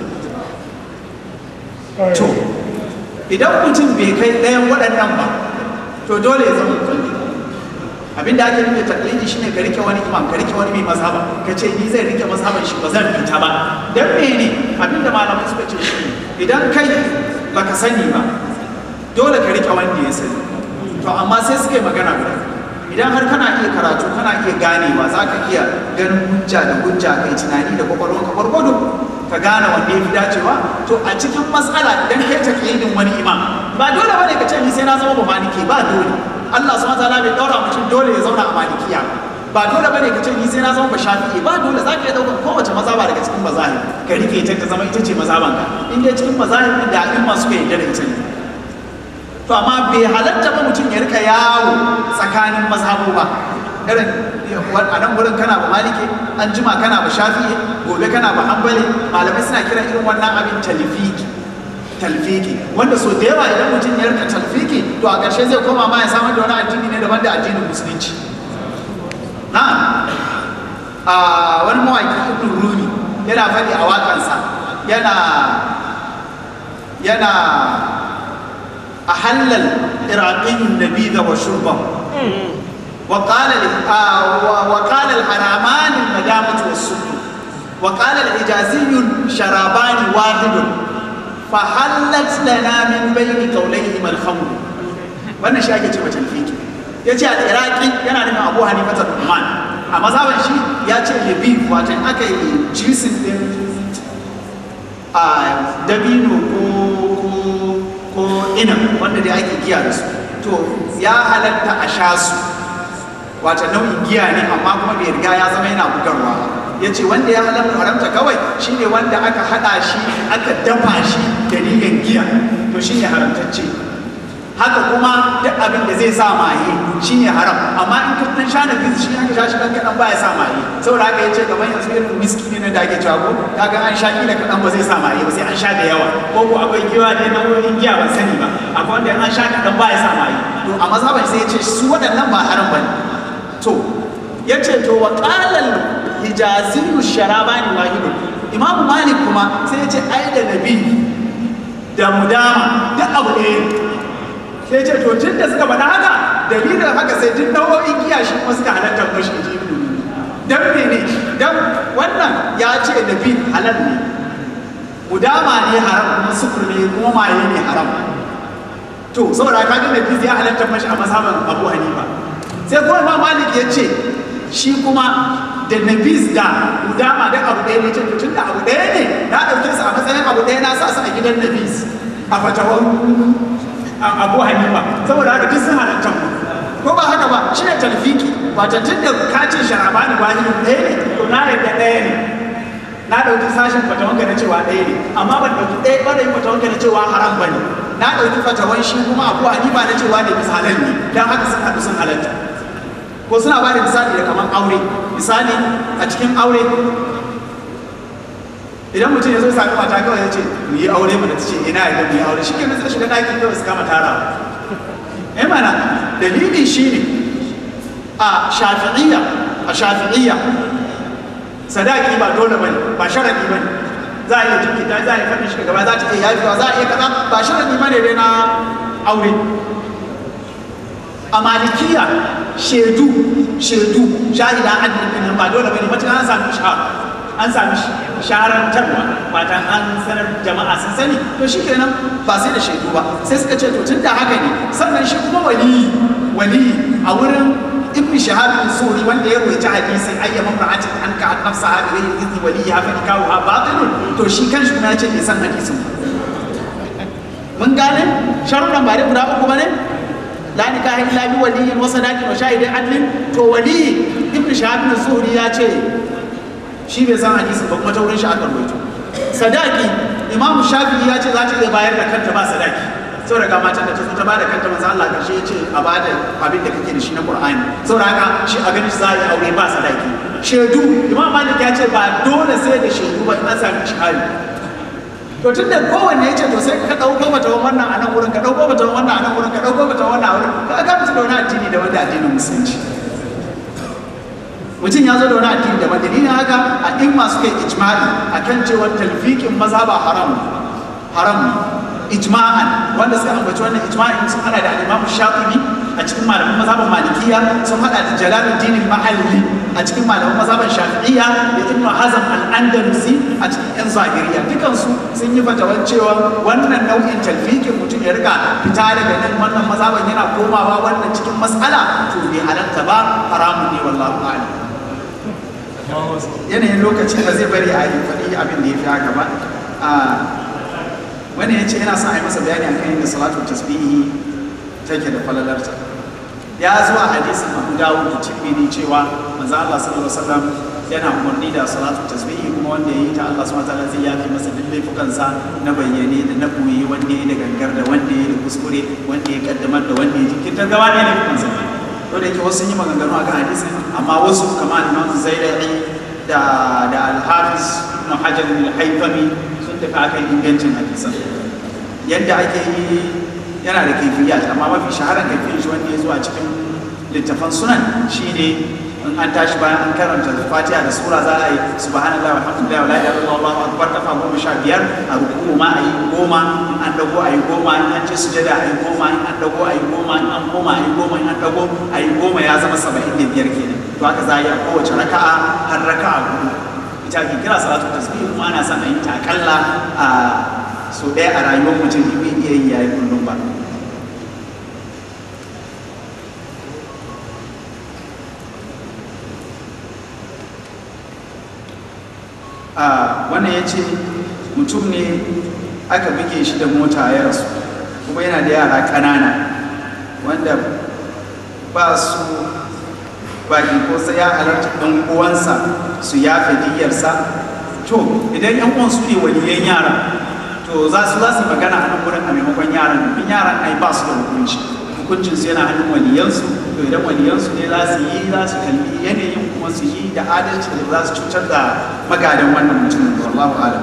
to idan mutum bai kai ɗayan waɗannan ba to dole ya zama mutum abin da ake nufi taklidi shine ka rike wani imam ka rike wani mai mazhaba ka ce ni zai rike mazhaban shi ba zan fita ba dan mene abin da malamai suka ce shi idan kai baka sani ba dole ka rike wanda ya sani to amma sai suka yi magana guda idan har kana iya karatu kana iya ganewa za ka iya ganin hujja da hujja kai tunani da kwakwalwanka gwargwado ka gane wanda ya fi dacewa to a cikin matsala idan kai taklidin wani imam ba dole bane ka ce ni sai na zama ba maliki ba dole Allah subhanahu wataala bai daura mutum dole ya zauna a malikiya ba dole bane ka ce ni sai na zama ba shafi'i ba dole za ka iya daukar kowace mazhaba daga cikin mazahib ka rike ta ta zama ita ce mazhaban ka in dai cikin mazahib din da a'imma suka yarda da ita ne to amma bai halatta ba mutum ya rika yawo tsakanin mazhabu ba irin a nan gurin kana ba maliki an jima kana ba shafi'i gobe kana ba hanbali malamai suna kiran irin wannan abin talfiki talfiki wanda so da yawa idan mutum ya rika talfiki to a ƙarshe zai koma ma ya samar da wani addini ne daban da addinin musulunci na a wani mawaƙi ibn rumi yana faɗi a waƙansa yana yana a halal iraqiyun nabida wa shurban وقال وقال الحرامان المدامة والسكر وقال الحجازي شرابان واحد فحلت لنا من بين قوليهما الخمر wannan shi ake ce mace alfiki ya ce al'iraki yana nufin abu hanifa ta numan a mazhaban shi ya ce lebif wato aka yi jisin din a dabino ko ko ina wanda dai ake giya da su to ya halatta a sha su wata nau'in giya ne amma kuma bai riga ya zama yana bugarwa ya ce wanda ya halar haramta kawai shine wanda aka hada shi aka dafa shi da niyan giya to shine haramtacce haka kuma duk abin da zai sa maye shine haram amma in ka dan sha nafis shi aka sha shi dan kadan baya sa maye saboda haka yace gaban yanzu irin whisky ne da ake cewa ko kaga an sha kila kadan ba zai sa maye ba sai an sha da yawa ko ko akwai giwa ne na wurin giya ban sani ba akwai wanda an sha kadan baya sa maye to a mazhaban sai yace su waɗannan ba haram bane to ya ce to wa ƙalal hijaziyu sharabani wahidun imamu malik kuma sai ya ce ai da nabi da mudama duk abu ɗaya sai ya ce to tun da suka faɗa haka dalilin haka sai duk nau'o'in giya shi kuma suka halatta mashi ji dan ne dan wannan ya ce nabi halal ne mudama ne haram kuma sukur ne kuma maye ne haram to saboda kaga nabi ya halatta mashi a mazhaban abu hanifa sai kuma imam malik ya ce shi kuma da nabis da udama da abu ɗaya ne ce tun da abu ɗaya ne na ɗauke su a matsayin abu ɗaya na sa su a gidan nabis a fatawar abu hanifa saboda haka duk sun halatta mu ko ba haka ba shi ne talfiki wata tun da kacin sharabani wahidun ɗaya ne to na yadda ɗaya ne na ɗauki sashen fatawanka na cewa ɗaya ne amma ban ɗauki ɗaya ɓarayin fatawanka na cewa haram ba ne na ɗauki fatawan shi kuma abu hanifa na cewa ne bisa halal ne don haka sun haɗu sun halatta ko suna ba da misali da kamar aure misali a cikin aure idan mutum ya zo sami mata kawai ya ce mu yi aure mu da ta ce ina idan mu yi aure shi ke nasa shiga ɗakin kawai su kama tarawa eh mana dalili shi ne a shafi'iyya a shafi'iyya sadaki ba dole bane ba sharadi bane za a iya jinkita za a iya faɗin shi gaba za ta iya yafewa za a iya kaza ba sharadi bane dai na aure a malikiya shaidu shaidu shahida adalin nan ba dole bane matuƙa an sami shahara an sami shaharantarwa wata an sanar jama'a sun sani to shi kenan ba sai da shaidu ba sai suka ce to tun da haka ne sannan shi kuma waliyi waliyi a wurin ibn shahab bin suri wanda ya rawaita hadisin ayyama ra'atin an ka an nafsa ha bi izni waliyi ha fa nikahu ha batilun to shi kanshi kuma ya ce bai san hadisin mun gane sharuɗan ba dai guda uku bane la nikaha illa bi waliyyin wa sadaqin wa shahidin adlin to wali ibn shahab bin zuhri ya ce shi bai san hadisin ba kuma ta wurin shi aka rawaito sadaki imam shafi'i ya ce za ta iya bayar da kanta ba sadaki saboda ga matan da ta zo ta bada kanta manzo Allah karshe ya ce a bada abin da kake da shi na Qur'ani saboda haka shi a ganin za a yi aure ba sadaki shaidu imam malik ya ce ba dole sai da shaidu ba an sami shahadi to tun da kowanne ya ce to sai ka ɗauko mata wannan a nan wurin ka ɗauko mata wannan a nan wurin ka ɗauko mata wannan a wurin ka ga mutu da wani addini da wanda addinin musulunci mutum ya zo da wani addini da wanda dalilin haka a in masu kai ijma'i akan cewa talfiqin maza ba haram haram ijma'an wanda suka ambaci wannan ijma'in sun hana da al-Imam Shafi'i a cikin malaman mazhaban malikiya sun hada da jalaluddin al-mahalli a cikin malaman mazhaban shafi'iyya da ibn hazm al-andalusi a cikin yan zahiriya dukansu sun yi fatawar cewa wannan nau'in talfikin mutum ya riga fita daga nan wannan mazhaban yana komawa wannan cikin mas'ala to bai halatta ba haramun ne wallahu a'lam yanayin lokaci ba zai bari a yi faɗi abin da ya fi haka ba wani ya ce yana son a yi masa bayani akan yadda salatu tasbihi take da falalarta ya zo a hadisin abu dawud da cikin cewa manzo Allah sallallahu alaihi wasallam yana umarni da salatu tasbihi kuma wanda ya yi ta Allah subhanahu wataala zai yafi masa duk laifukansa na bayyane da na koyi wanda ya yi da gangar da wanda ya yi da kuskure wanda ya kaddamar da wanda ya jinkirtar gaba ne laifukansa to da yake wasu sun yi maganganu akan hadisin amma wasu kamar Imam Zaidai da da Al-Hafiz Ibn Hajar al-Haythami sun tafi akan ingancin hadisan yadda ake yi yana da kaifiyat amma mafi shaharar kaifiyar shi wanda ya zuwa cikin littafan sunan shine in an tashi bayan an karanta fatiha da sura za a yi subhanallahi walhamdulillahi wala ilaha illallah allahu akbar kafa goma sha biyar a ruku'u ma a yi goma in an dago a yi goma in an ce sujada a yi goma in an dago a yi goma in an koma a yi goma in an dago a yi goma ya zama saba'in da biyar kenan to haka za a yi a kowace raka'a har raka'a hudu ita ake kira salatu tasbih kuma ana son a yi ta akalla a so ɗaya a rayuwar mutum bai iya yi yayi kullum ba a wannan ya ce mutum ne aka buge shi da mota ya rasu kuma yana da yara ƙanana wanda ba su baki ko sai ya halarta ɗan uwansa su yafe diyarsa to idan yan uwan su ne waliyan yara to za su za su magana a nan gurin a maimakon yaran in yaran ai ba su da hukunci hukuncin su yana hannun waliyansu to idan waliyansu ne za su yi za su kalli yanayin kuma su yi da adalci da za su cutar da magadan wannan mutumin da wallahu alam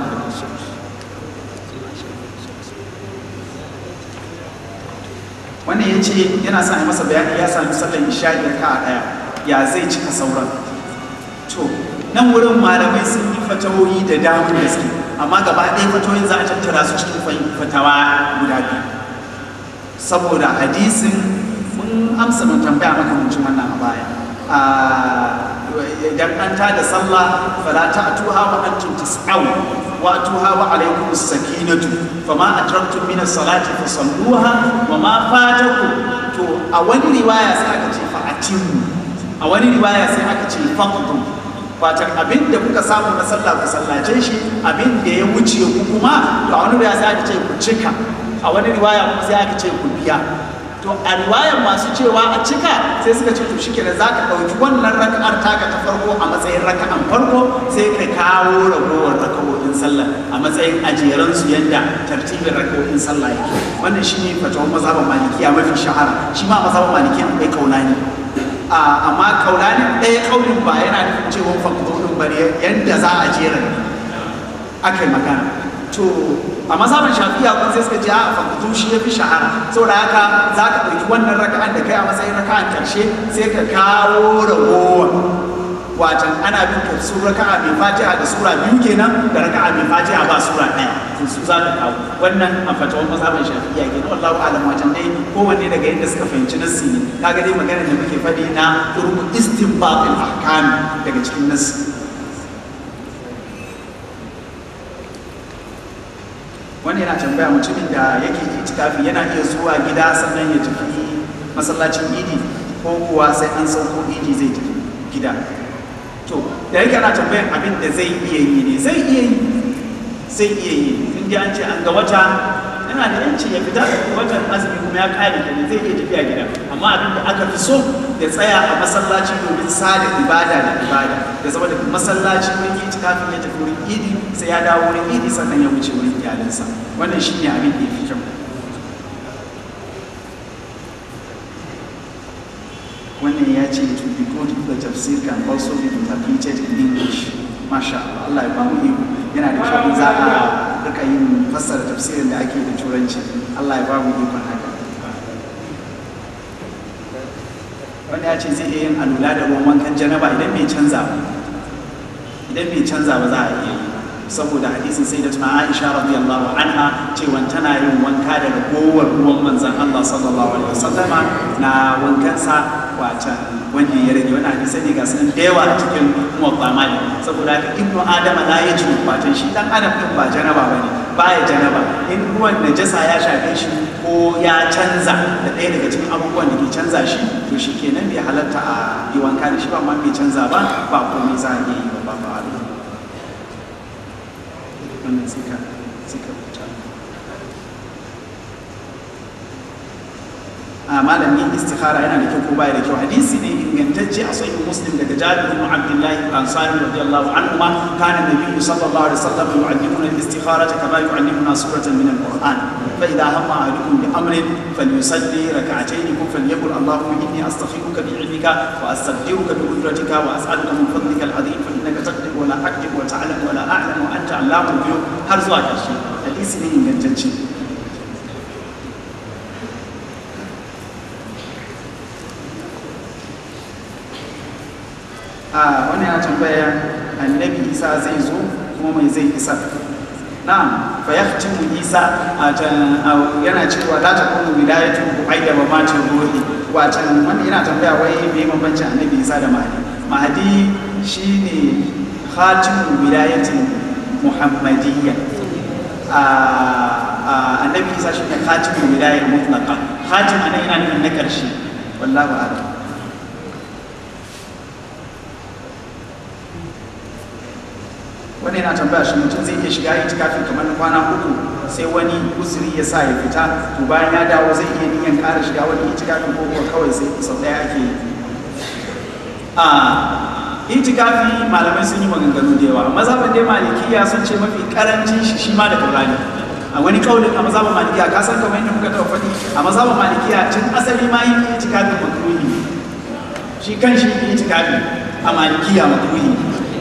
wannan ya ce yana sa masa bayani ya sami sallar isha'i da ka daya ya zai cika sauran to nan wurin malamai sun yi fatawoyi da damar gaske amma gaba ɗaya fatawoyin za a tattara su cikin fatawa guda biyu saboda hadisin mun amsa mun tambaya maka mutum wannan a baya idan an ta da sallah fala ta atuha wa antum tas'aw wa atuha wa alaykum as-sakinatu fama atraktum min as-salati fasalluha wa ma fatakum to a wani riwaya sai aka ce fa atimmu a wani riwaya sai aka ce faqdu fatan abin da kuka samu na sallah ku sallace shi abin da ya wuce ku kuma to a wani riwaya sai aka ce ku cika a wani riwaya kuma sai aka ce ku biya to a riwayar masu cewa a cika sai suka ce to shike da za ka ɗauki wannan raka'ar taka ta farko a matsayin raka'an farko sai ka kawo ragowar raka'o'in sallah a matsayin ajeran su yadda tartibin raka'o'in sallah yake wannan shine fatawar mazhaban malikiya mafi shahara shi ma mazhaban malikiya akwai kaulani amma kaulani ɗaya kaulin ba yana nufin cewa faktorin bari yadda za a jera aka yi magana to a mazhabin shafiya kun sai suka ce a fakutu shi ya fi shahara saboda haka za ka ɗauki wannan raka'an da kai a matsayin raka'an ƙarshe sai ka kawo ragowar watan ana bin ka su raka'a mai fatiha da sura biyu kenan da raka'a mai fatiha ba sura ɗaya to su za ka kawo wannan a fatawan mazhabin shafiya kenan wallahu alam watan dai kowanne daga yadda suka fahimci nassi ne kaga dai magana da muke faɗi na turku istinbatil ahkam daga cikin nassi wani yana tambaya mutumin da yake itikafi yana iya zuwa gida sannan ya tafi masallacin idi ko kuwa sai an sauko idi zai tafi gida to da yake ana tambayan abin da zai iya yi ne zai iya yi zai iya yi in dai an ce an ga wata yana da yanci ya fita watan azumi kuma ya kare kenan zai iya tafiya gida amma abin da aka fi so ya tsaya a masallaci domin sada ibada da ibada ya zama da masallaci wurin yi kafin ya tafi wurin idi sai ya dawo wurin idi sannan ya wuce wurin iyalinsa wannan shi ne abin da ya fi kyau wannan ya ce to be good the tafsir can also be interpreted in English masha Allah Allah ya bamu iko yana da kyau za a rika yin fassara tafsirin da ake da turanci Allah ya bamu ikon haka wanda ya ce zai iya yin alula da ruwan wankan janaba idan bai canza ba idan bai canza ba za a iya yi saboda hadisin sai da tuna Aisha radiyallahu anha cewa tana yin wanka da ragowar ruwan manzon Allah sallallahu alaihi wasallama na wankansa wacan wanda ya rage wani hadisai ne ga sun da yawa a cikin muwatta mali saboda haka ibnu adama la ya ji watan shi dan adam din ba janaba bane baya janaba in ruwan najasa ya shafe shi ko ya canza da ɗaya daga cikin abubuwan da ke canza shi to shi kenan bai halatta a yi wanka da shi ba amma bai canza ba ba komai za a iya yi ba ba ba wannan sai ka sai ka fita a malamin istikhara yana da kyau ko baya da kyau hadisi ne ingantacce a sahih muslim daga jabir ibn abdullah al-ansari radiyallahu anhu ma kana nabiy sallallahu alaihi wasallam yu'allimuna al-istikharata kama yu'allimuna suratan min al-quran fa idha hamma ahadukum bi amrin falyusalli rak'atayn kum falyaqul allahumma inni astakhiruka bi ilmika wa astaqdiruka bi qudratika wa as'aluka min fadlika al-azim fa innaka taqdir wa la aqdir wa ta'lam wa la a'lam wa anta 'allamul ghuyub har zuwa ƙarshe hadisi ne ingantacce a wani ya tambaya annabi isa zai zo kuma mai zai isa na'am fa yahtimu isa yana cewa la takunu wilayatu aida wa ma ruhi wacan wanda yana tambaya wai me bambancin annabi isa da mahdi mahdi shine khatimu wilayatin muhammadiyya annabi isa shine khatimu wilayar mutlaqa khatim anan yana nufin na karshe wallahu a'lam wani yana tambaya shi mutum zai iya shiga itikafi kamar na kwana uku sai wani uzuri ya sa ya fita to bayan ya dawo zai iya niyan ƙara shiga wani itikafi ko kuwa kawai sai sau ɗaya ake yi a itikafi malamai sun yi maganganu da yawa mazhabin dai malikiya sun ce mafi karancin shi shi ma da kaurani a wani kaulin a mazhabin malikiya ka san kamar yadda muka taɓa faɗi a mazhabin malikiya tun asali ma yin itikafi makruhi shi kan shi itikafi a malikiya makruhi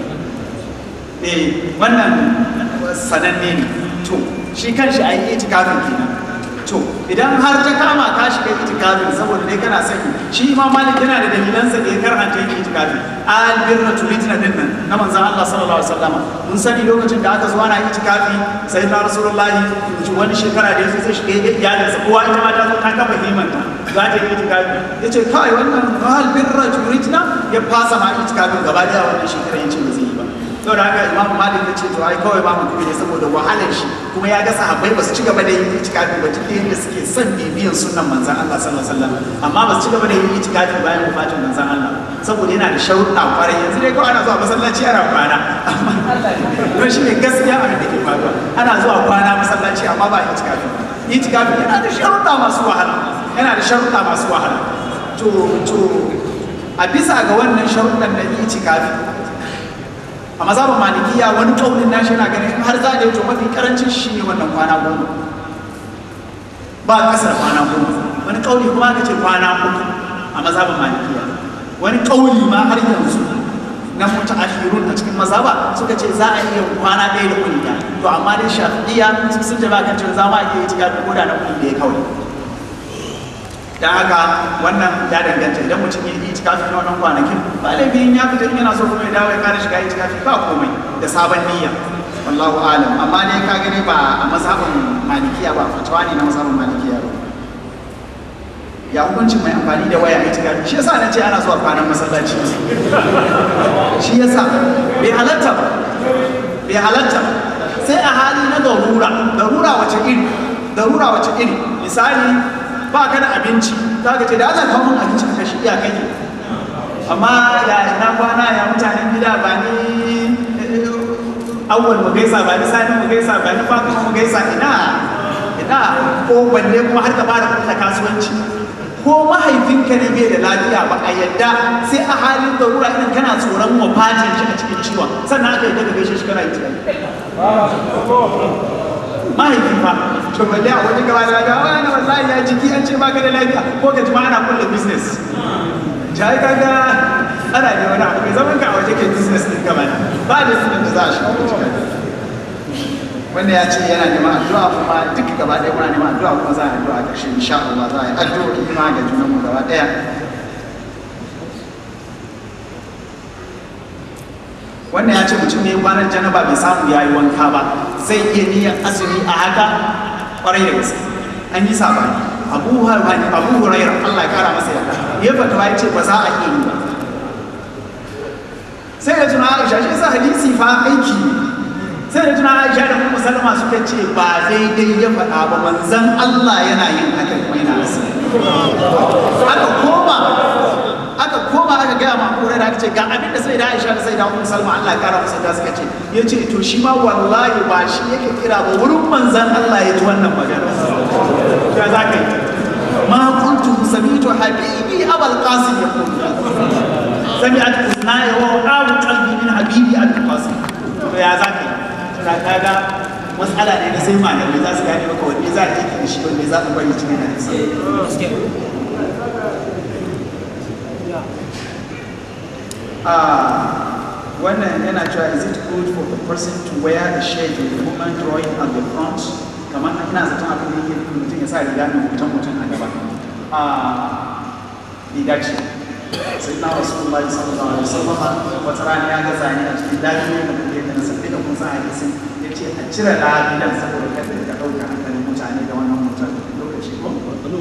eh wannan sananne ne to shi kanshi a yi itikafin kenan to idan har ta kama ka shiga itikafin saboda dai kana sani shi imam malik yana da dalilansa da ya karanta yin itikafin albirra tulitina din nan na manzon Allah sallallahu alaihi wasallam mun sani lokacin da aka zo ana itikafi sai na rasulullahi wani shekara da yazo zai shiga iyalinsa kowa ita ma ta zo ta kafa himanta za ta yi itikafi yace kai wannan albirra tulitina ya fasa ma itikafin gaba daya wannan shekara yace ba zai yi ba saboda haka imamu malik ya ce to ai kawai ba mutum ne saboda wahalar shi kuma ya ga sahabbai ba su ci gaba da yin itikafi ba duk yadda suke son bibiyan sunnan manzon Allah sallallahu alaihi wasallam amma ba su ci gaba da yin itikafi bayan wafatin manzon Allah saboda yana da sharuɗa kwarai yanzu dai kawai ana zuwa masallaci ana kwana amma don shi ne gaskiya abin da ke faruwa ana zuwa kwana masallaci amma ba itikafi itikafi yana da sharuɗa masu wahala yana da sharuɗa masu wahala to to a bisa ga wannan sharuɗan na itikafi a mazhabin malikiya wani kaunin nashi yana ganin har za a yi to mafi karancin shi ne wannan kwana goma ba kasar kwana goma wani kauli kuma aka ce kwana uku a mazhabin malikiya wani kauli ma har yanzu na mutu ashirun a cikin mazhaba suka ce za a iya kwana ɗaya da kuni ɗaya to amma dai shafi'iyya sun jaba kan cewa za ma iya yi cika ko da na kuni ɗaya kawai dan haka wannan ya danganta idan mutum ya yi itikafi na wannan kwanakin ba laifin ya fita in yana so kuma ya dawo ya kare shiga itikafi ba komai da sabon niyya wallahu alam amma dai ka gani ba a mazhabin malikiya ba fatawa ne na mazhabin malikiya ba ya hukuncin mai amfani da waya itikafi shi yasa na ce ana zuwa kwanan masallaci shi yasa bai halatta ba bai halatta sai a hali na darura darura wace iri darura wace iri misali ba ka da abinci za ka ce da Allah kawo mun abinci ka shi iya kai amma ya ina kwana ya mutanen gida ba ni awwal mu gaisa ba ni sani mu gaisa ba ni fatima mu gaisa ina ina ko balle kuma har ka fara kulla kasuwanci ko mahaifinka ne bai da lafiya ba a yadda sai a halin darura idan kana tsoron wafatin shi a cikin ciwon sannan aka yadda ka gaishe shi kana yi mahaifi fa to balle a wani gaba da gawa na wallahi ya jiki an ce baka da lafiya ko ka jima ana kulle business jai kaga ana da wani abu mai zaman ka a waje kai business din gaba ba da sunan da za a shiga cikin wanda ya ce yana neman addu'a kuma duka gaba ɗaya muna neman addu'a kuma za a yi addu'a ƙarshe insha Allah za a yi addu'o'i ma ga junan mu gaba ɗaya wannan ya ce mutum ne kwanan janaba bai samu ya yi wanka ba zai iya niyyar azumi a haka kwarai da gaske an yi sabani abu hurairah abu hurairah Allah ya kara masa yarda ya fatawa ya ce ba za a iya yi ba sai da tuna Aisha shi yasa hadisi fa aiki ne sai da tuna Aisha da Ummu Salma suka ce ba daidai ya faɗa ba manzon Allah yana yin haka kuma yana azumi aka koma aka koma aka gaya ma kore da aka ce ga abin da sai da Aisha da sai da Ummu Salma Allah ya kara masa da suka ce yace to shi ma wallahi ba shi yake kira ba wurin manzon Allah ya ji wannan magana ya zaka yi ma kuntu sami'tu habibi abul qasim yaqul sami'at uznaya wa waqa'u qalbi min habibi abul qasim to ya zaka yi to kaga matsala ne na sai malamai za su gane maka wanne za ka yi da shi wanne za ka bari cikin hadisi Ah, wannan yana cewa is it good for the person to wear a shirt with a woman drawing at the front kamar ina zaton abin da yake mutum ya sa riga mai hoton mutum a gaba ah bai dace sai na wasu Allah sallallahu alaihi wasallam wata rana ya ga zane a cikin lafiya da kuma yadda na sabbi da kun san hadisin ya ce a cire lafiyan saboda kada ka ɗauka hankalin mutane da wannan mutum lokaci ko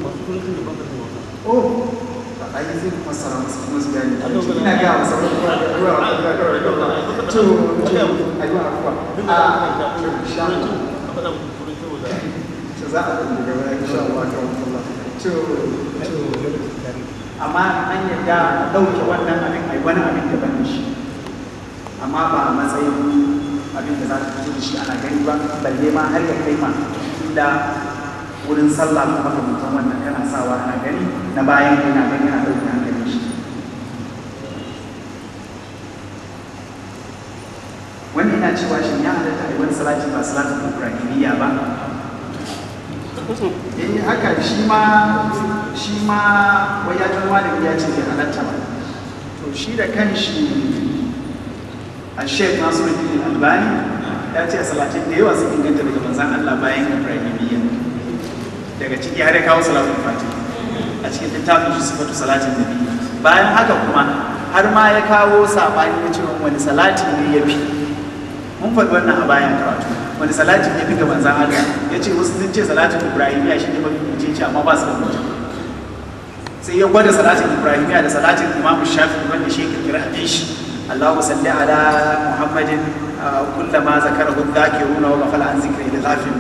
oh ai zai fassara masu kuma su gani ina ga masa ruwa da ruwa da ruwa da ruwa to to ai wa ruwa a to insha Allah to za a kuma daga baya insha Allah ta Allah to to amma an yadda dauke wannan abin ai wani abin da bane shi amma ba a matsayin abin da za ta fito da shi ana gani ba balle ma har ya kai ma inda wurin sallah ko makamantan wannan kana sawa ana gani na bayan yana gani yana ɗauke hankalin shi wani ina cewa shi ya halatta a yi wani salati ba salatin ibrahimiyya ba eh haka shi ma shi ma wai ya ji malami ya ce bai halatta ba to shi da kanshi a shek nasiruddin albani ya ce salatin da yawa sun inganta daga manzan allah bayan ibrahimiyya daga ciki har ya kawo salatul fati a cikin littafin shi sifatu salatin nabi bayan haka kuma har ma ya kawo sabani na cewa wani salati ne ya fi mun faɗi wannan a bayan karatu wani salati ya fi ga manzan Allah ya ce wasu sun ce salatin ibrahimiya shi ne mafi mutunci ce amma ba su da mutum sai ya gwada salatin ibrahimiya da salatin imamu shafi wanda shi ya kira hadisi Allahu salli ala Muhammadin kullama zakarahu dhakiruna wa ghafala an zikri da ghafil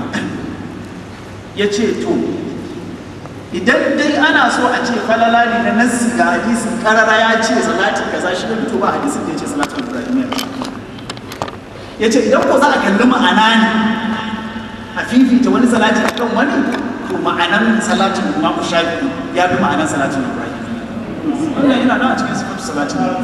ya ce to idan dai ana so a ce falala ne na nassi ga hadisin karara ya ce salatin kaza shi ne to ba hadisin da ya ce salatin ibrahimiyya ya ce idan ko za a kalli ma'ana ne a fifita wani salati akan wani to ma'anan salatin imamu shafi ya fi ma'anan salatin ibrahimiyya wannan yana nan a cikin sifatu salatin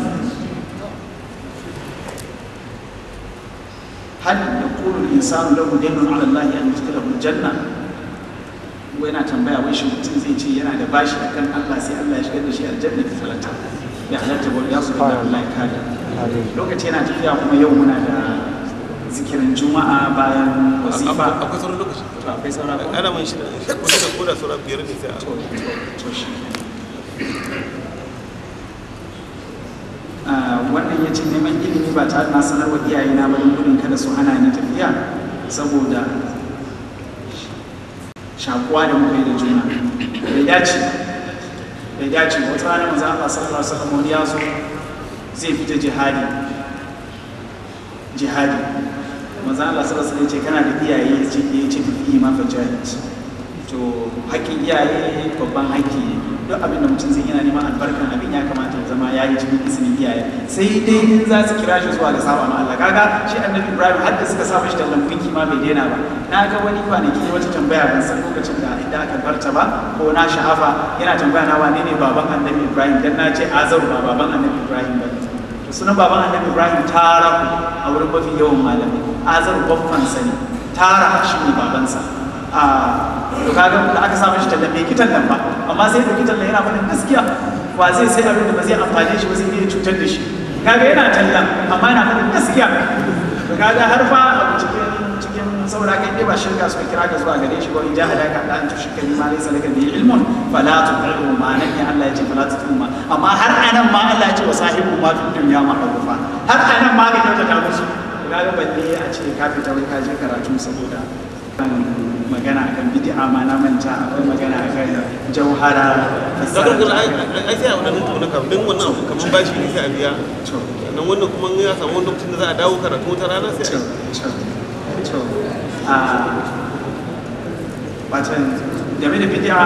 هل يقول الإنسان له دين على الله أن يدخله الجنة yana tambaya wai shi mutum zai ce yana da bashi akan Allah sai Allah ya shigar da shi aljanna da salata ya halatta ba ya su da Allah ya kare lokaci yana tafiya kuma yau muna da zikirin juma'a bayan wasifa akwai sauran lokaci to akwai saura ko ana man shi da kusa da koda sauran biyar ne sai a to to shi Ah, wannan ya ce neman ilimi ba tare na sanar wa iyayena ba don gudun kada su hana ni tafiya saboda shakuwa da muka yi da juna bai dace bai dace ba. wata rana manzo Allah sallallahu alaihi wasallam wani ya zo zai fita jihadi jihadi manzo Allah sallallahu alaihi wasallam ya ce kana da iyaye ya ce ya ce fi ma fa jihad to haƙƙin iyaye babban haƙƙi ne duk abin da mutum zai yana neman albarkan abin ya kamata ya zama ya yi cikin izinin iyaye sai dai in za su kira shi zuwa ga saba ma Allah kaga shi annabi Ibrahim har da suka sa shi tallan gunki ma bai daina ba na ga wani kwanaki wata tambaya ban san lokacin da inda aka barta ba ko na sha'afa yana tambaya na wane ne baban annabi Ibrahim dan na ce Azaru ba baban annabi Ibrahim ba to sunan baban annabi Ibrahim tara a wurin mafi yawan malami Azaru babban sani tara shi ne babansa a to kaga da aka samu shi tallan bai kitan nan ba amma sai da kitan nan yana faɗin gaskiya wa zai sai abin da ba zai amfane shi ba zai iya cutar da shi kaga yana tallan amma yana faɗin gaskiya to kaga har fa a cikin cikin saboda haka dai ba shirka suka kira ka zuwa gare shi ba in jahada ka da an tushika bi ma laysa laka bi ilmun fala tuqiru ma nan ne Allah ya ce fala tuqiru ma amma har anan ma Allah ya ce wa sahibu ma fi dunya ma'rufa har anan ma ka kyautata musu kaga balle a ce ka fita wai ka je karatu saboda magana akan bid'a ma na manta akwai magana akan jauhara zakar gula ai sai a wannan mutum na kam din wannan abu kaman bashi ne sai a biya sannan wannan kuma ya samu wani lokacin da za a dawo karatu wata rana sai a watan game da bid'a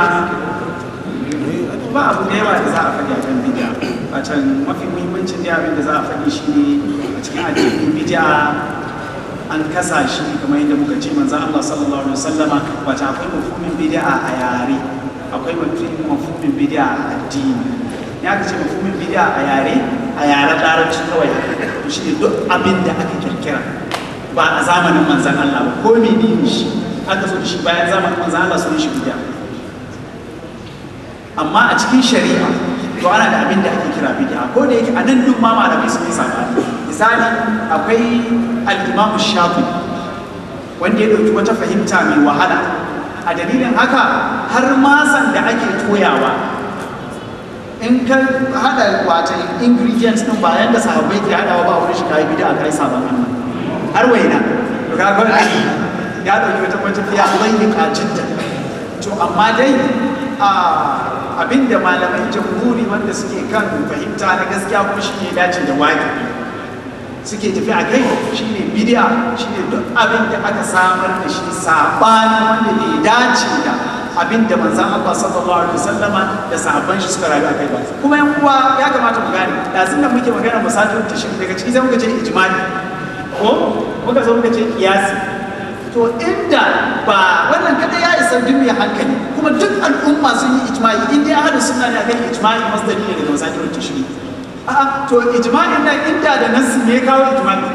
ba abu da yawa da za a faɗi akan bid'a watan mafi muhimmancin da abin da za a faɗi shi ne a cikin addinin bid'a an kasa shi kamar yadda muka ce manzon Allah sallallahu alaihi wasallama wata akwai mafhumin bid'a a yare akwai mafhumin bid'a a addini ya ka ce mafhumin bid'a a yare a yaren larabci kawai to shi ne duk abin da aka kirkira ba a zamanin manzan Allah ba ko menene shi aka so da shi bayan zamanin manzan Allah sun shi bid'a amma a cikin shari'a to ana da abin da ake kira bid'a ko da yake a nan duk ma malamai sun yi sabani misali akwai al-Imam Shafi wanda ya dauki wata fahimta mai wahala a dalilin haka har masan da ake toyawa in ka hada wata ingredients din bayan da sahabbai ke hadawa ba wurin shi kai bid'a kai sabon Allah har waina to ka ga ya dauki wata matafiya bayyana jidda to amma dai a abinda malamai jamhuri wanda suke kan fahimta na gaskiya kuma shi ne dace da waki suke tafi a kai shi ne bidiya shi ne duk abin da aka samar da shi saɓani wanda bai dace da abin da manzan Allah sallallahu alaihi wasallama da sahabban shi suka rayu a kai ba kuma yan uwa ya kamata mu gane da sun muke magana musajin tashin daga ciki sai muka ce ijmani ko muka zo muka ce kiyasi to inda ba wannan kada ya isa duk mai hankali kuma duk al'umma sun yi ijma'i in dai ahadu sunna ne akan ijma'i masdari ne daga wasaqi wal tashri a'a to ijma'in nan inda da nasu ne kawo ijma'i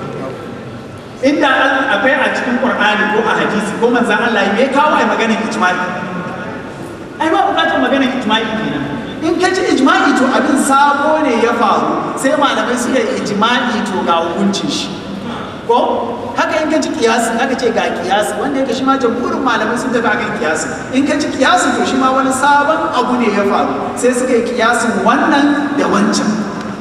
inda akwai a cikin qur'ani ko a hadisi ko manzon Allah me kawo ai maganar ijma'i ai ba bukatar maganar ijma'i kenan in ka ji ijma'i to abin sabo ne ya faru sai malamai suka yi ijma'i to ga hukuncin shi ko haka in ka ji kiyasi haka ce ga kiyasi wanda yake shi ma jamhurin malamai sun tafi akan kiyasi in ka ji kiyasi to shi ma wani sabon abu ne ya faru sai suka yi kiyasin wannan da wancan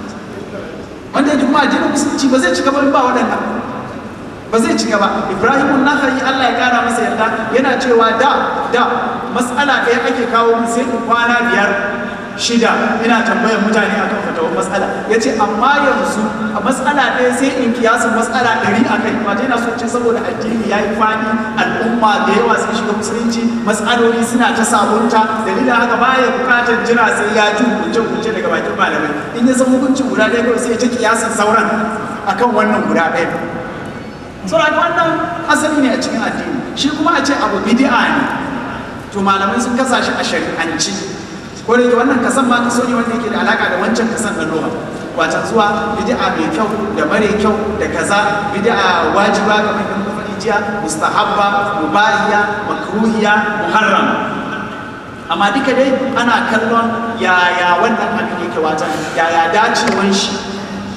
wanda yake kuma addinin musulunci ba zai cika ba ba waɗannan ba zai cika ba ibrahim nakhai Allah ya kara masa yarda yana cewa da da mas'ala ɗaya ake kawo min sai in kwana biyar shida ina tambayar mutane akan fatawar matsala ya ce amma yanzu a matsala ɗaya sai in kiyasin matsala ɗari a kai ba yana so ce saboda addini ya yi fani al'umma da yawa sun shiga musulunci matsaloli suna ta sabunta dalilin haka baya bukatar jira sai ya ji hukunce hukunce daga bakin malamai in ya san hukuncin guda ɗaya kawai sai ya ci kiyasin sauran akan wannan guda ɗaya saboda wannan asali ne a cikin addini shi kuma a ce abu bid'a ne to malamai sun kasa shi a shari'anci ko da wannan kasan ma kaso ne wanda yake da alaka da wancan kasan na lugha wata zuwa bid'a mai kyau da mare kyau da kaza bid'a wajiba kamar da muka faɗi jiya mustahabba mubahiya makruhiya muharram amma duka dai ana kallon yaya wannan abin yake wata yaya dacewan shi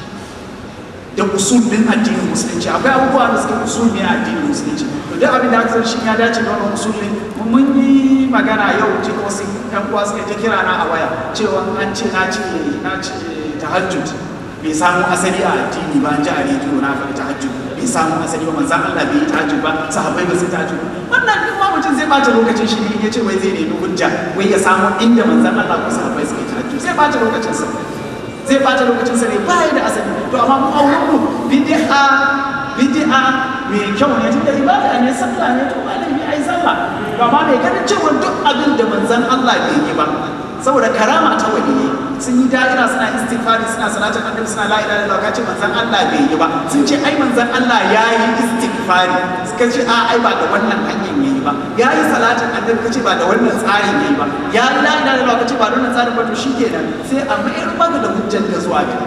da usul din addinin musulunci akwai abubuwa da suke usul ne a addinin musulunci to duk abin da aka san shi ya dace da wannan usul ne mun yi magana yau ce wasu yan uwa suka ta kira na a waya cewa an ce na ce na ce tahajjud bai samu asali a addini ba an ji a rediyo na faɗi tahajjud bai samu asali ba manzan Allah bai yi tahajjud ba sahabbai ba su tahajjud wannan duk ma mutum zai bata lokacin shi ne ya ce wai zai nemi hujja wai ya samu inda manzan Allah ko sahabbai suka yi tahajjud zai bata lokacin sa zai bata lokacin sa ne ba ya da asali to amma mu auren mu bid'a bid'a mai kyau ne tunda ibada ne sallah ne to ba laifi ai sallah to amma mai ganin cewa duk abin da manzon Allah bai yi ba saboda karama ta wani sun yi da'ira suna istighfari suna salatin annabi suna la ilaha illallah kace manzon Allah bai yi ba sun ce ai manzon Allah ya yi istighfari suka ce a ai ba da wannan hanyar yayi ba ya yi salatin annabi kace ba da wannan tsarin yayi ba ya yi la ilaha illallah kace ba da wannan tsarin ba to shikenan sai a mayar maka da hujjar ka zuwa ga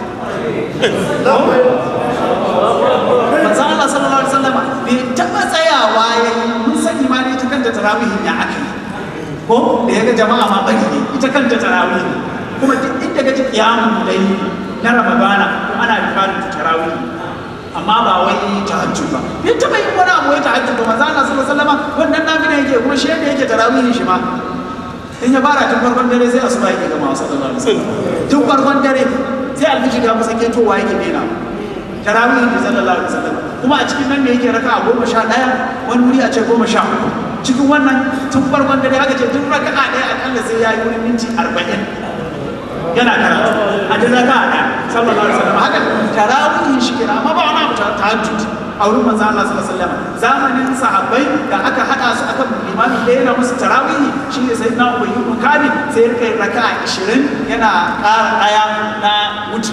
manzon Allah sallallahu alaihi wasallam bai taba tsayawa yayi mun sani ma ne ta kanta tarawihin ya aka yi ko da ya ga jama'a ma bari ne ita kanta tarawih ne kuma duk inda ga kiyamun dai na ramadana ko ana rifarin tarawih amma ba wai tahajjud ba bai taba yin wani abu wai tahajjud ba manzo Allah sallallahu alaihi wasallam wannan nafila yake kuma shi yadda yake tarawihin shi ma in ya fara tun farkon dare sai asuba yake gama sallallahu alaihi wasallam tun farkon dare sai alfiji da masa ketowa yake dena tarawihin da sallallahu alaihi wasallam kuma a cikin nan ne yake raka a goma sha ɗaya wani wuri a ce goma sha uku cikin wannan tun farkon dare aka ce tun raka a ɗaya akalla sai ya yi wurin minti arba'in yana karatu a duk raka a ɗaya sallallahu alaihi wasallam haka tarawihin shi kenan amma ba wani abu ta tahajjud a wurin manzo Allah sallallahu alaihi wasallam zamanin sahabbai da aka hada su akan limami da yana musu tarawihi shine sai na Ubay ibn Kabi sai ya kai raka'a 20 yana ƙara ɗaya na wuce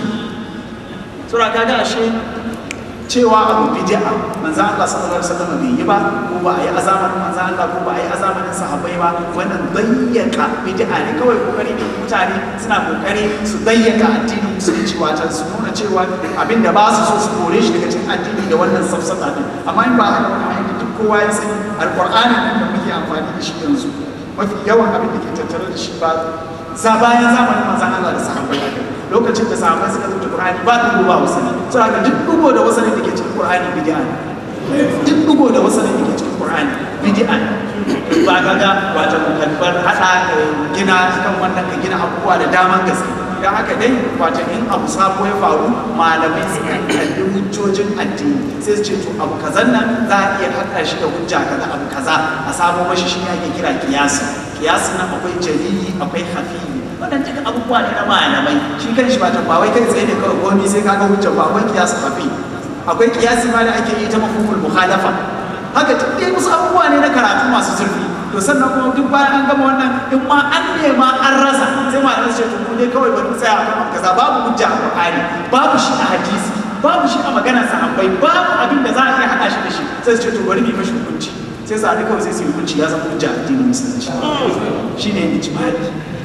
sura kaga ashe cewa abu bid'a manzo Allah sallallahu alaihi wasallam bai yi ba ko ba a yi azamanin manzo Allah ko ba a yi azamanin sahabbai ba wannan dayyaka bid'a ne kawai kokari ne mutane suna kokari su dayyaka addinin musulunci wato su nuna cewa abinda ba su so su kore shi daga cikin addini da wannan safsata din amma in ba haka wani aiki duk kowa ya sani alqur'ani nan da muke amfani da shi yanzu mafi yawan abin da ke tattare da shi ba za bayan zamanin manzo Allah da sahabbai haka lokacin da sahabbai suka zuta Qur'ani ba dugo ba wasani so haka duk dugo da wasani da ke cikin Qur'ani bid'a ne duk dugo da wasani da ke cikin Qur'ani bid'a ne ba ka ga wato kalbar hada gina kan wannan ka gina abubuwa da daman gaske dan haka dai wato in abu sabo ya faru malamai suka kalli hujjojin addini sai su ce to abu kazan nan za a iya haɗa shi da hujja kaza abu kaza a samo mashi shi ake kira kiyasi kiyasin nan akwai jalili akwai hafiyi wannan duka abubuwa ne na malamai shi kan shi ba ta ba wai kai tsaye ne kawai komai sai kaga hujja ba akwai kiyasi hafi akwai kiyasi ma da ake yi ta mafhumul mukhalafa haka duk dai wasu abubuwa ne na karatu masu zurfi to sannan kuma duk bayan an gama wannan in ma an nema an rasa sai malamai su ce to ku dai kawai bari tsaya akan abu kaza babu hujja a Qur'ani babu shi a hadisi babu shi a maganar sahabbai babu abin da za a iya haɗa shi da shi sai su ce to bari mu yi mashi hukunci sai su haɗu kawai sai su yi hukunci ya zama hujja a addinin musulunci shine ijma'i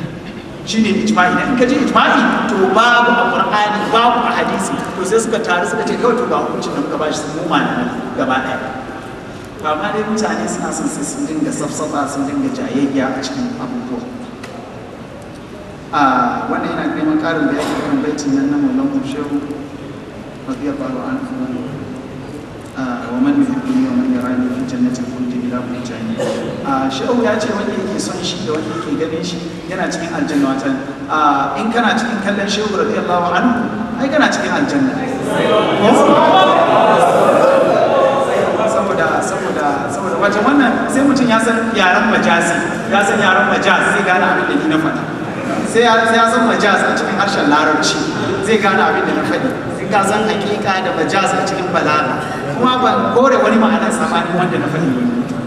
shine ijma'i idan ka ji ijma'i to babu a qur'ani babu a hadisi to sai suka taru suka ce kawai to ga hukuncin da muka bashi sun malamai gaba ɗaya to amma dai mutane suna son sai sun dinga safsafa sun dinga jayayya a cikin abubuwa a wannan yana neman ƙarin bayani kan baitin nan na maulan shehu radiyallahu anhu ومن يحبني ومن يراني في جنة الخلد بلا بهتان shehu ya ce wanda yake son shi da wanda yake ganin shi yana cikin aljanna watan in kana cikin kallon shehu radiyallahu anhu ai kana cikin aljanna saboda saboda saboda wajen wannan sai mutum ya san yaren majazi ya san yaren majaz zai gane abin da ni na faɗa sai ya san majaz a cikin harshen larabci zai gane abin da na faɗi ka san hakika da majaz a cikin balaga kuma ba kore wani ma'anar sabanin wanda na faɗi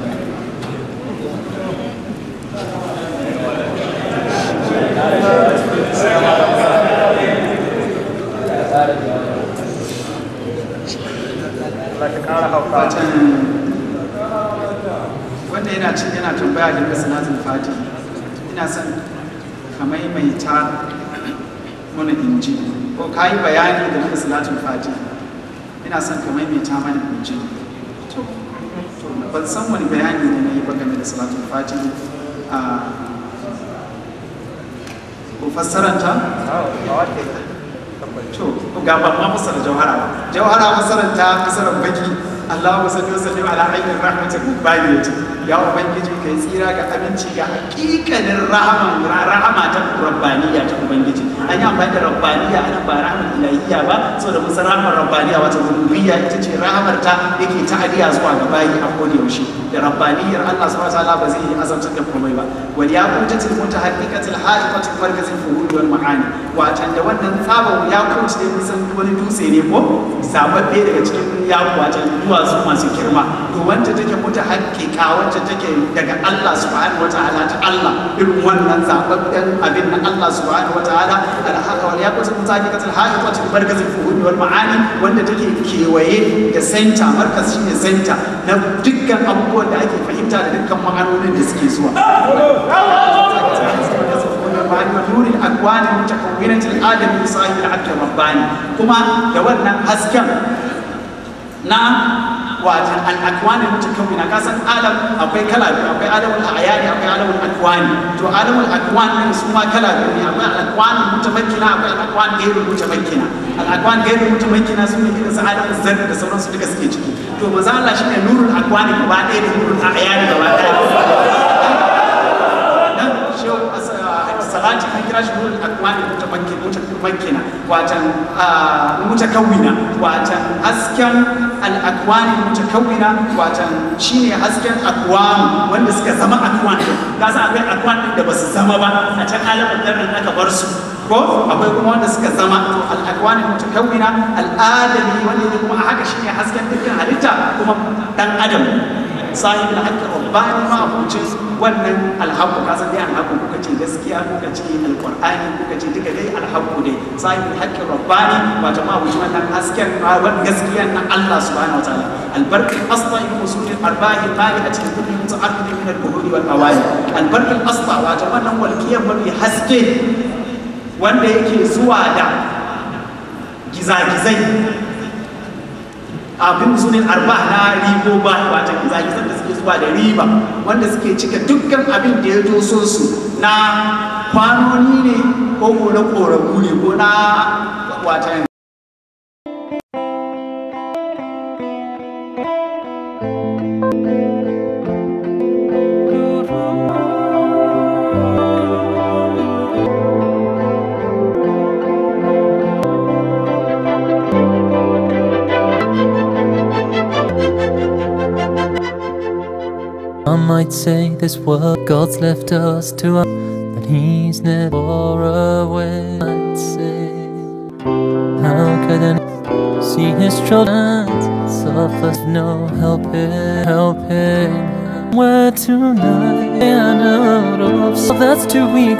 wanda yana cin yana tambaya da salatul fati ina son ka maimaita mana inji ko ka yi bayani da salatul fati ina son ka maimaita mana inji to ban san wani bayani da na yi ba game da salatul fati a ko fassaranta to ga ban ma fassara jawhara ba jawhara fassaranta fassarar baki Allahumma salli wa sallim ala ainihin rahmatin rabbaniyati ya ubangiji kai tsira ga aminci ga hakikanin rahaman rahama ta rabbaniya ta ubangiji an yi amfani da rabbaniya ana ba rahamar ilahiyya ba saboda mun san rahamar rabbaniya wata rububiyya ita ce rahamar ta yake ta'adiya zuwa ga bayi a koda yaushe da rabbaniyar Allah subhanahu wa ta'ala ba zai yi azabtar da komai ba wal yaqutatil mutahaqqiqatil haqiqatil markazil fuhul wal ma'ani watan da wannan tsaban yaqut ne mun san wani dutse ne ko zababbe daga cikin yaqut watan duwatsu masu girma to wacce take mutahaqqiqa wacce take daga Allah subhanahu wa ta'ala ta Allah irin wannan zababben abin na Allah subhanahu wa ta'ala al-haqa wal yaqutatil mutahaqqiqatil haqiqatil markazil fuhul wal ma'ani wanda take kewaye da center markaz shine center na dukkan abubuwan da ake fahimta da dukkan ma'anonin da suke zuwa ونور الاكوان المتكونه الادمي صاحب العبد الرباني كما da wannan hasken na wata al'akwani mutakawwina ka san alam akwai kala biyu akwai alamul ayani akwai alamul akwani to alamul akwani ne su ma kala biyu ne akwai al'akwani mutamakkina akwai al'akwani gairu mutamakkina al'akwani gairu mutamakkina su ne irin su alamul zarri da sauransu duka suke ciki to manzo Allah shine nurul akwani gaba ɗaya da nurul ayani gaba ɗaya nan shehu salati an kira shi nurul akwani mutamakkin mutamakkina watan mutakawwina watan hasken al-akwani mutakawwina watan shine hasken akwan wanda suka zama akwan ka san akwai akwan din da basu zama ba a can alamin daren aka bar su ko akwai kuma wanda suka zama to al-akwani mutakawwina al-adami wanda yake kuma a haka shine hasken dukkan halitta kuma dan adam sahibul haqqi rabbani ma abucin wannan alhaqqu ka san dai alhaqqu kuka ce gaskiya kuka ce alqur'ani kuka ce duka dai alhaqqu dai sahibul haqqi rabbani wato ma abucin wannan hasken wannan gaskiya na Allah subhanahu wa ta'ala albarq al-asla in usul al-arba'i qali'ati li kulli muta'aqqid min al-buhuri wal awali albarq al-asla wato wannan walqiyan mafi haske wanda yake zuwa da gizagizai abin sunan arba na ribo ba wata gizagizan da suke zuwa da riba wanda suke cika dukkan abin da ya doso su na kwanoni ne ko ko na koramu ne ko na wata Some might say this world God's left us to us, but He's never away. I'd say, how could I see His children suffer? No help it, help it. Where tonight and out of that's too weak.